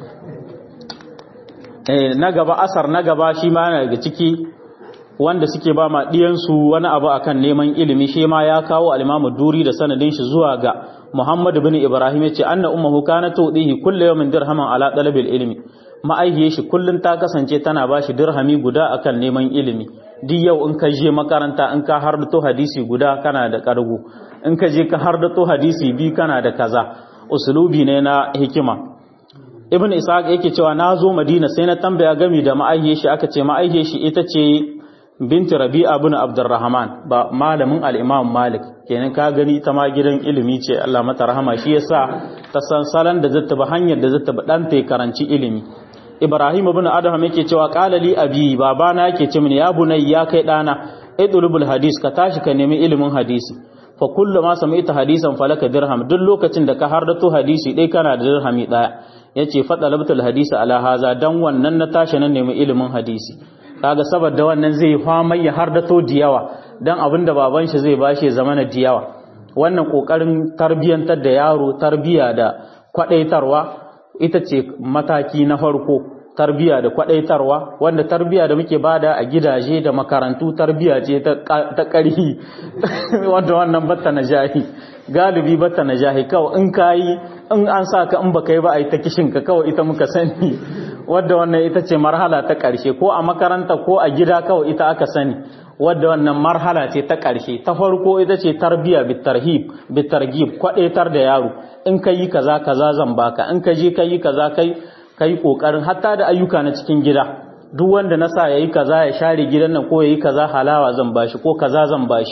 eh na gaba asar na gaba shi ma yana daga ciki wanda suke ba ma ɗiyansu wani abu akan neman ilimi shi ma ya kawo al-Imam Duri da sanadin shi zuwa ga Muhammad bin Ibrahim yace anna ummuhu kanat tudihi kullu yawmin dirhaman ala talabil ilmi ma'aihiyar shi kullun ta kasance tana bashi dirhami guda akan neman ilimi duk yau in ka je makaranta in ka hardato hadisi guda kana da kargo in ka je ka hardato hadisi bi kana da kaza usulubi ne na hikima ibn ishaq yake cewa na zo madina sai na tambaya gami da ma'aihiyar shi aka ce ma'aihiyar shi ita ce binti rabi'a bin abdurrahman ba malamin al-imam malik kenan ka gani ta ma gidan ilimi ce Allah mata rahama shi yasa ta san salan da zata ba hanyar da zata ba dan ta karanci ilimi ibrahim ibn adham yake cewa qala li abi babana yake ce mini ya bunay ya kai dana idlubul hadis ka tashi ka nemi ilimin hadisi fa kullu ma sami'ta hadisan falaka dirham duk lokacin da ka hardato hadisi dai kana da dirhami daya yace fa talabtul hadisi ala haza dan wannan na tashi nan nemi ilimin hadisi kaga saboda wannan zai famai ya hardato diyawa dan abinda baban shi zai bashi ya zama na diyawa wannan kokarin tarbiyantar da yaro tarbiya da kwadaitarwa ita ce mataki na farko tarbiya da kwadaitarwa wanda tarbiya da muke bada a gidaje da makarantu tarbiya ce ta ƙarhi wanda wannan batta na jahi galibi batta na jahi kawai in kayi in an sa ka in baka yi ba a yi ta kishin ka kawai ita muka sani wadda wannan ita ce marhala ta ƙarshe ko a makaranta ko a gida kawai ita aka sani wadda wannan marhala ce ta ƙarshe ta farko ita ce tarbiya bitarhib bitargib kwadaitar da yaro in ka yi kaza kaza zan baka in ka je ka yi kaza kai kai kokarin hatta da ayyuka na cikin gida duk wanda na sa yayi kaza ya share gidan nan ko yayi kaza halawa zan bashi ko kaza zan bashi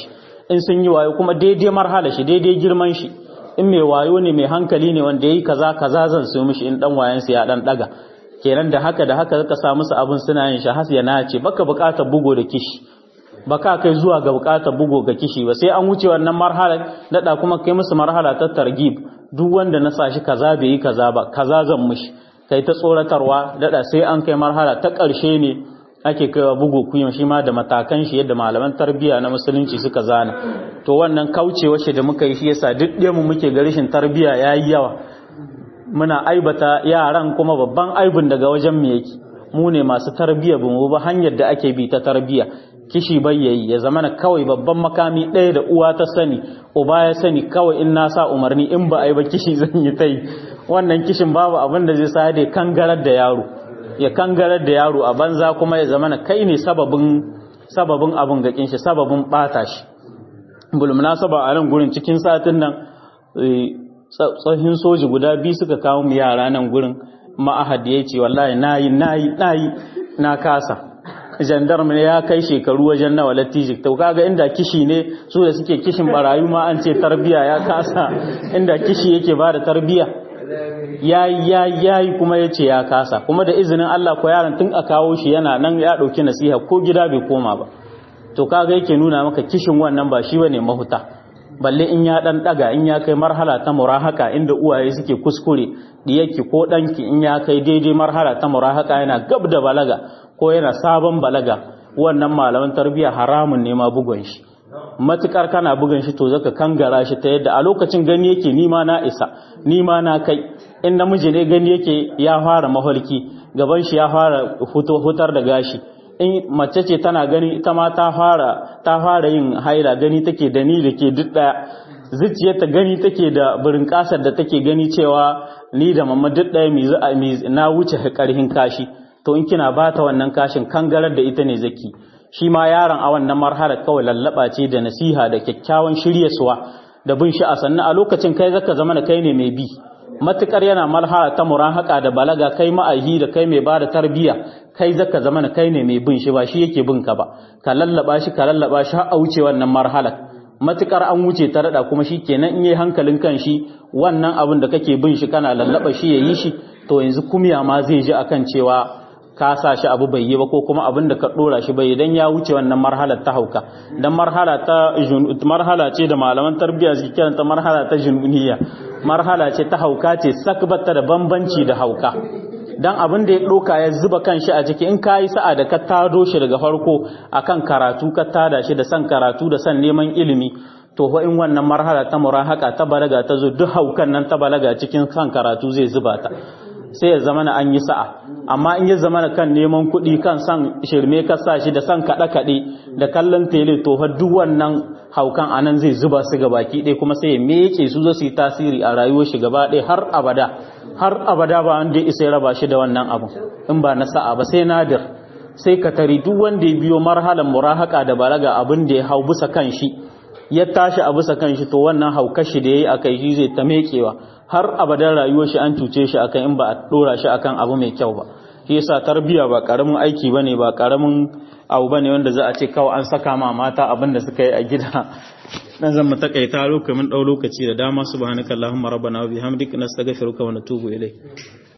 in sun yi wayo kuma daidai marhala shi daidai girman shi in mai wayo ne mai hankali ne wanda yayi kaza kaza zan so mishi in dan wayan ya dan daga kenan da haka da haka zaka sa musu abin suna yin shi has ya nace baka bukatar bugo da kishi baka kai zuwa ga bukatar bugo ga kishi ba sai an wuce wannan marhala dada kuma kai musu marhala ta targib duk wanda na sa shi kaza bai yi kaza ba kaza zan mishi kai ta tsoratarwa dada sai an kai marhala ta ƙarshe ne ake kaiwa bugu kuyin shi ma da matakan shi yadda malaman tarbiyya na musulunci suka zana to wannan kaucewa shi da muka yi shi yasa duk mu muke ga rashin tarbiyya yayi yawa muna aibata yaran kuma babban aibin daga wajen mu yake mu ne masu tarbiyya bamu ba hanyar da ake bi ta tarbiyya kishi bayyayi ya zamana kawai babban makami ɗaya da uwa ta sani uba ya sani kawai in na sa umarni in ba a yi ba kishi zan yi ta yi wannan kishin babu abin da zai sa da kangarar da yaro ya kangarar da yaro a banza kuma ya zamana kai ne sababin sababin abin gakin shi sababin bata shi bulmuna saba a nan gurin cikin satin nan tsohin soji guda biyu suka kawo mu yara nan gurin ma'ahad ya ce wallahi nayi nayi nayi na kasa gendarme ne ya kai shekaru wajen nawa latijik to kaga inda kishi ne su da suke kishin barayu ma an ce tarbiya ya kasa inda kishi yake ba da tarbiya yayi yayi yayi kuma yace ya kasa kuma da izinin Allah ko yaron tun a kawo shi yana nan ya dauki nasiha ko gida bai koma ba to kaga yake nuna maka kishin wannan ba shi bane mahuta balle in ya dan daga in ya kai marhala ta murahaka inda uwaye suke kuskure diyarki ko danki in ya kai daidai marhala ta murahaka yana gab da balaga ko yana sabon balaga wannan malaman tarbiyya haramun ne ma bugun shi matukar kana bugun shi to zaka kangara shi ta yadda a lokacin gani yake nima na isa nima na kai in namiji ne gani yake ya fara maholki gaban shi ya fara hutar da gashi in mace ce tana gani ita ma ta fara ta fara yin haila gani take da ni da ke duk daya zuciyarta gani take da burin kasar da take gani cewa ni da mamma duk daya mi na wuce karhin kashi to in kina bata wannan kashin kangarar da ita ne zaki shi ma yaron a wannan marhala kawai lallaba ce da nasiha da kyakkyawan shiryaswa da bin shi a sannan a lokacin kai zaka zama da kai ne mai bi matukar yana marhala ta murahaka da balaga kai ma'ahi da kai mai bada tarbiya kai zaka zama da kai ne mai bin shi ba shi yake bin ka ba ka lallaba shi ka lallaba shi har a wuce wannan marhala matukar an wuce ta rada kuma shi kenan in yi hankalin kan shi wannan abin da kake bin shi kana lallaba shi yayi shi to yanzu kumya ma zai ji akan cewa ka sa shi abu bai yi ba ko kuma abin da ka dora shi bai dan ya wuce wannan marhalar ta hauka dan marhala ta marhala ce da malaman tarbiyya suke kiranta marhala ta jununiya marhala ce ta hauka ce sakbata da bambanci da hauka dan abin da ya doka ya zuba kanshi a ciki in kayi sa'a da ka tado shi daga farko akan karatu ka tada shi da san karatu da san neman ilimi to fa in wannan marhala ta murahaka ta balaga ta zo duk haukan nan ta balaga cikin kan karatu zai zuba ta sai ya zama an yi sa'a amma in ya zama kan neman kuɗi kan san shirme ka sa shi da san kaɗe-kaɗe da kallon tele to fa duk wannan haukan anan zai zuba su ga baki ɗaya kuma sai ya meke su zo su yi tasiri a rayuwar shi gaba ɗaya har abada har abada ba wanda ya isa ya raba shi da wannan abu in ba na sa'a ba sai nadir sai ka tari duk wanda ya biyo marhalan murahaka da balaga abin da ya hau bisa kan shi ya tashi a bisa kan shi to wannan haukar shi da yayi akai shi zai ta mekewa har abadan rayuwar shi an cuce shi akan in ba a dora shi akan abu mai kyau ba shi yasa tarbiya ba karamin aiki bane ba karamin abu bane wanda za a ce kawai an saka ma mata abin da suka yi a gida dan zan mu takaita lokacin dau lokaci da dama subhanakallahumma rabbana wa bihamdika nastaghfiruka wa natubu ilayk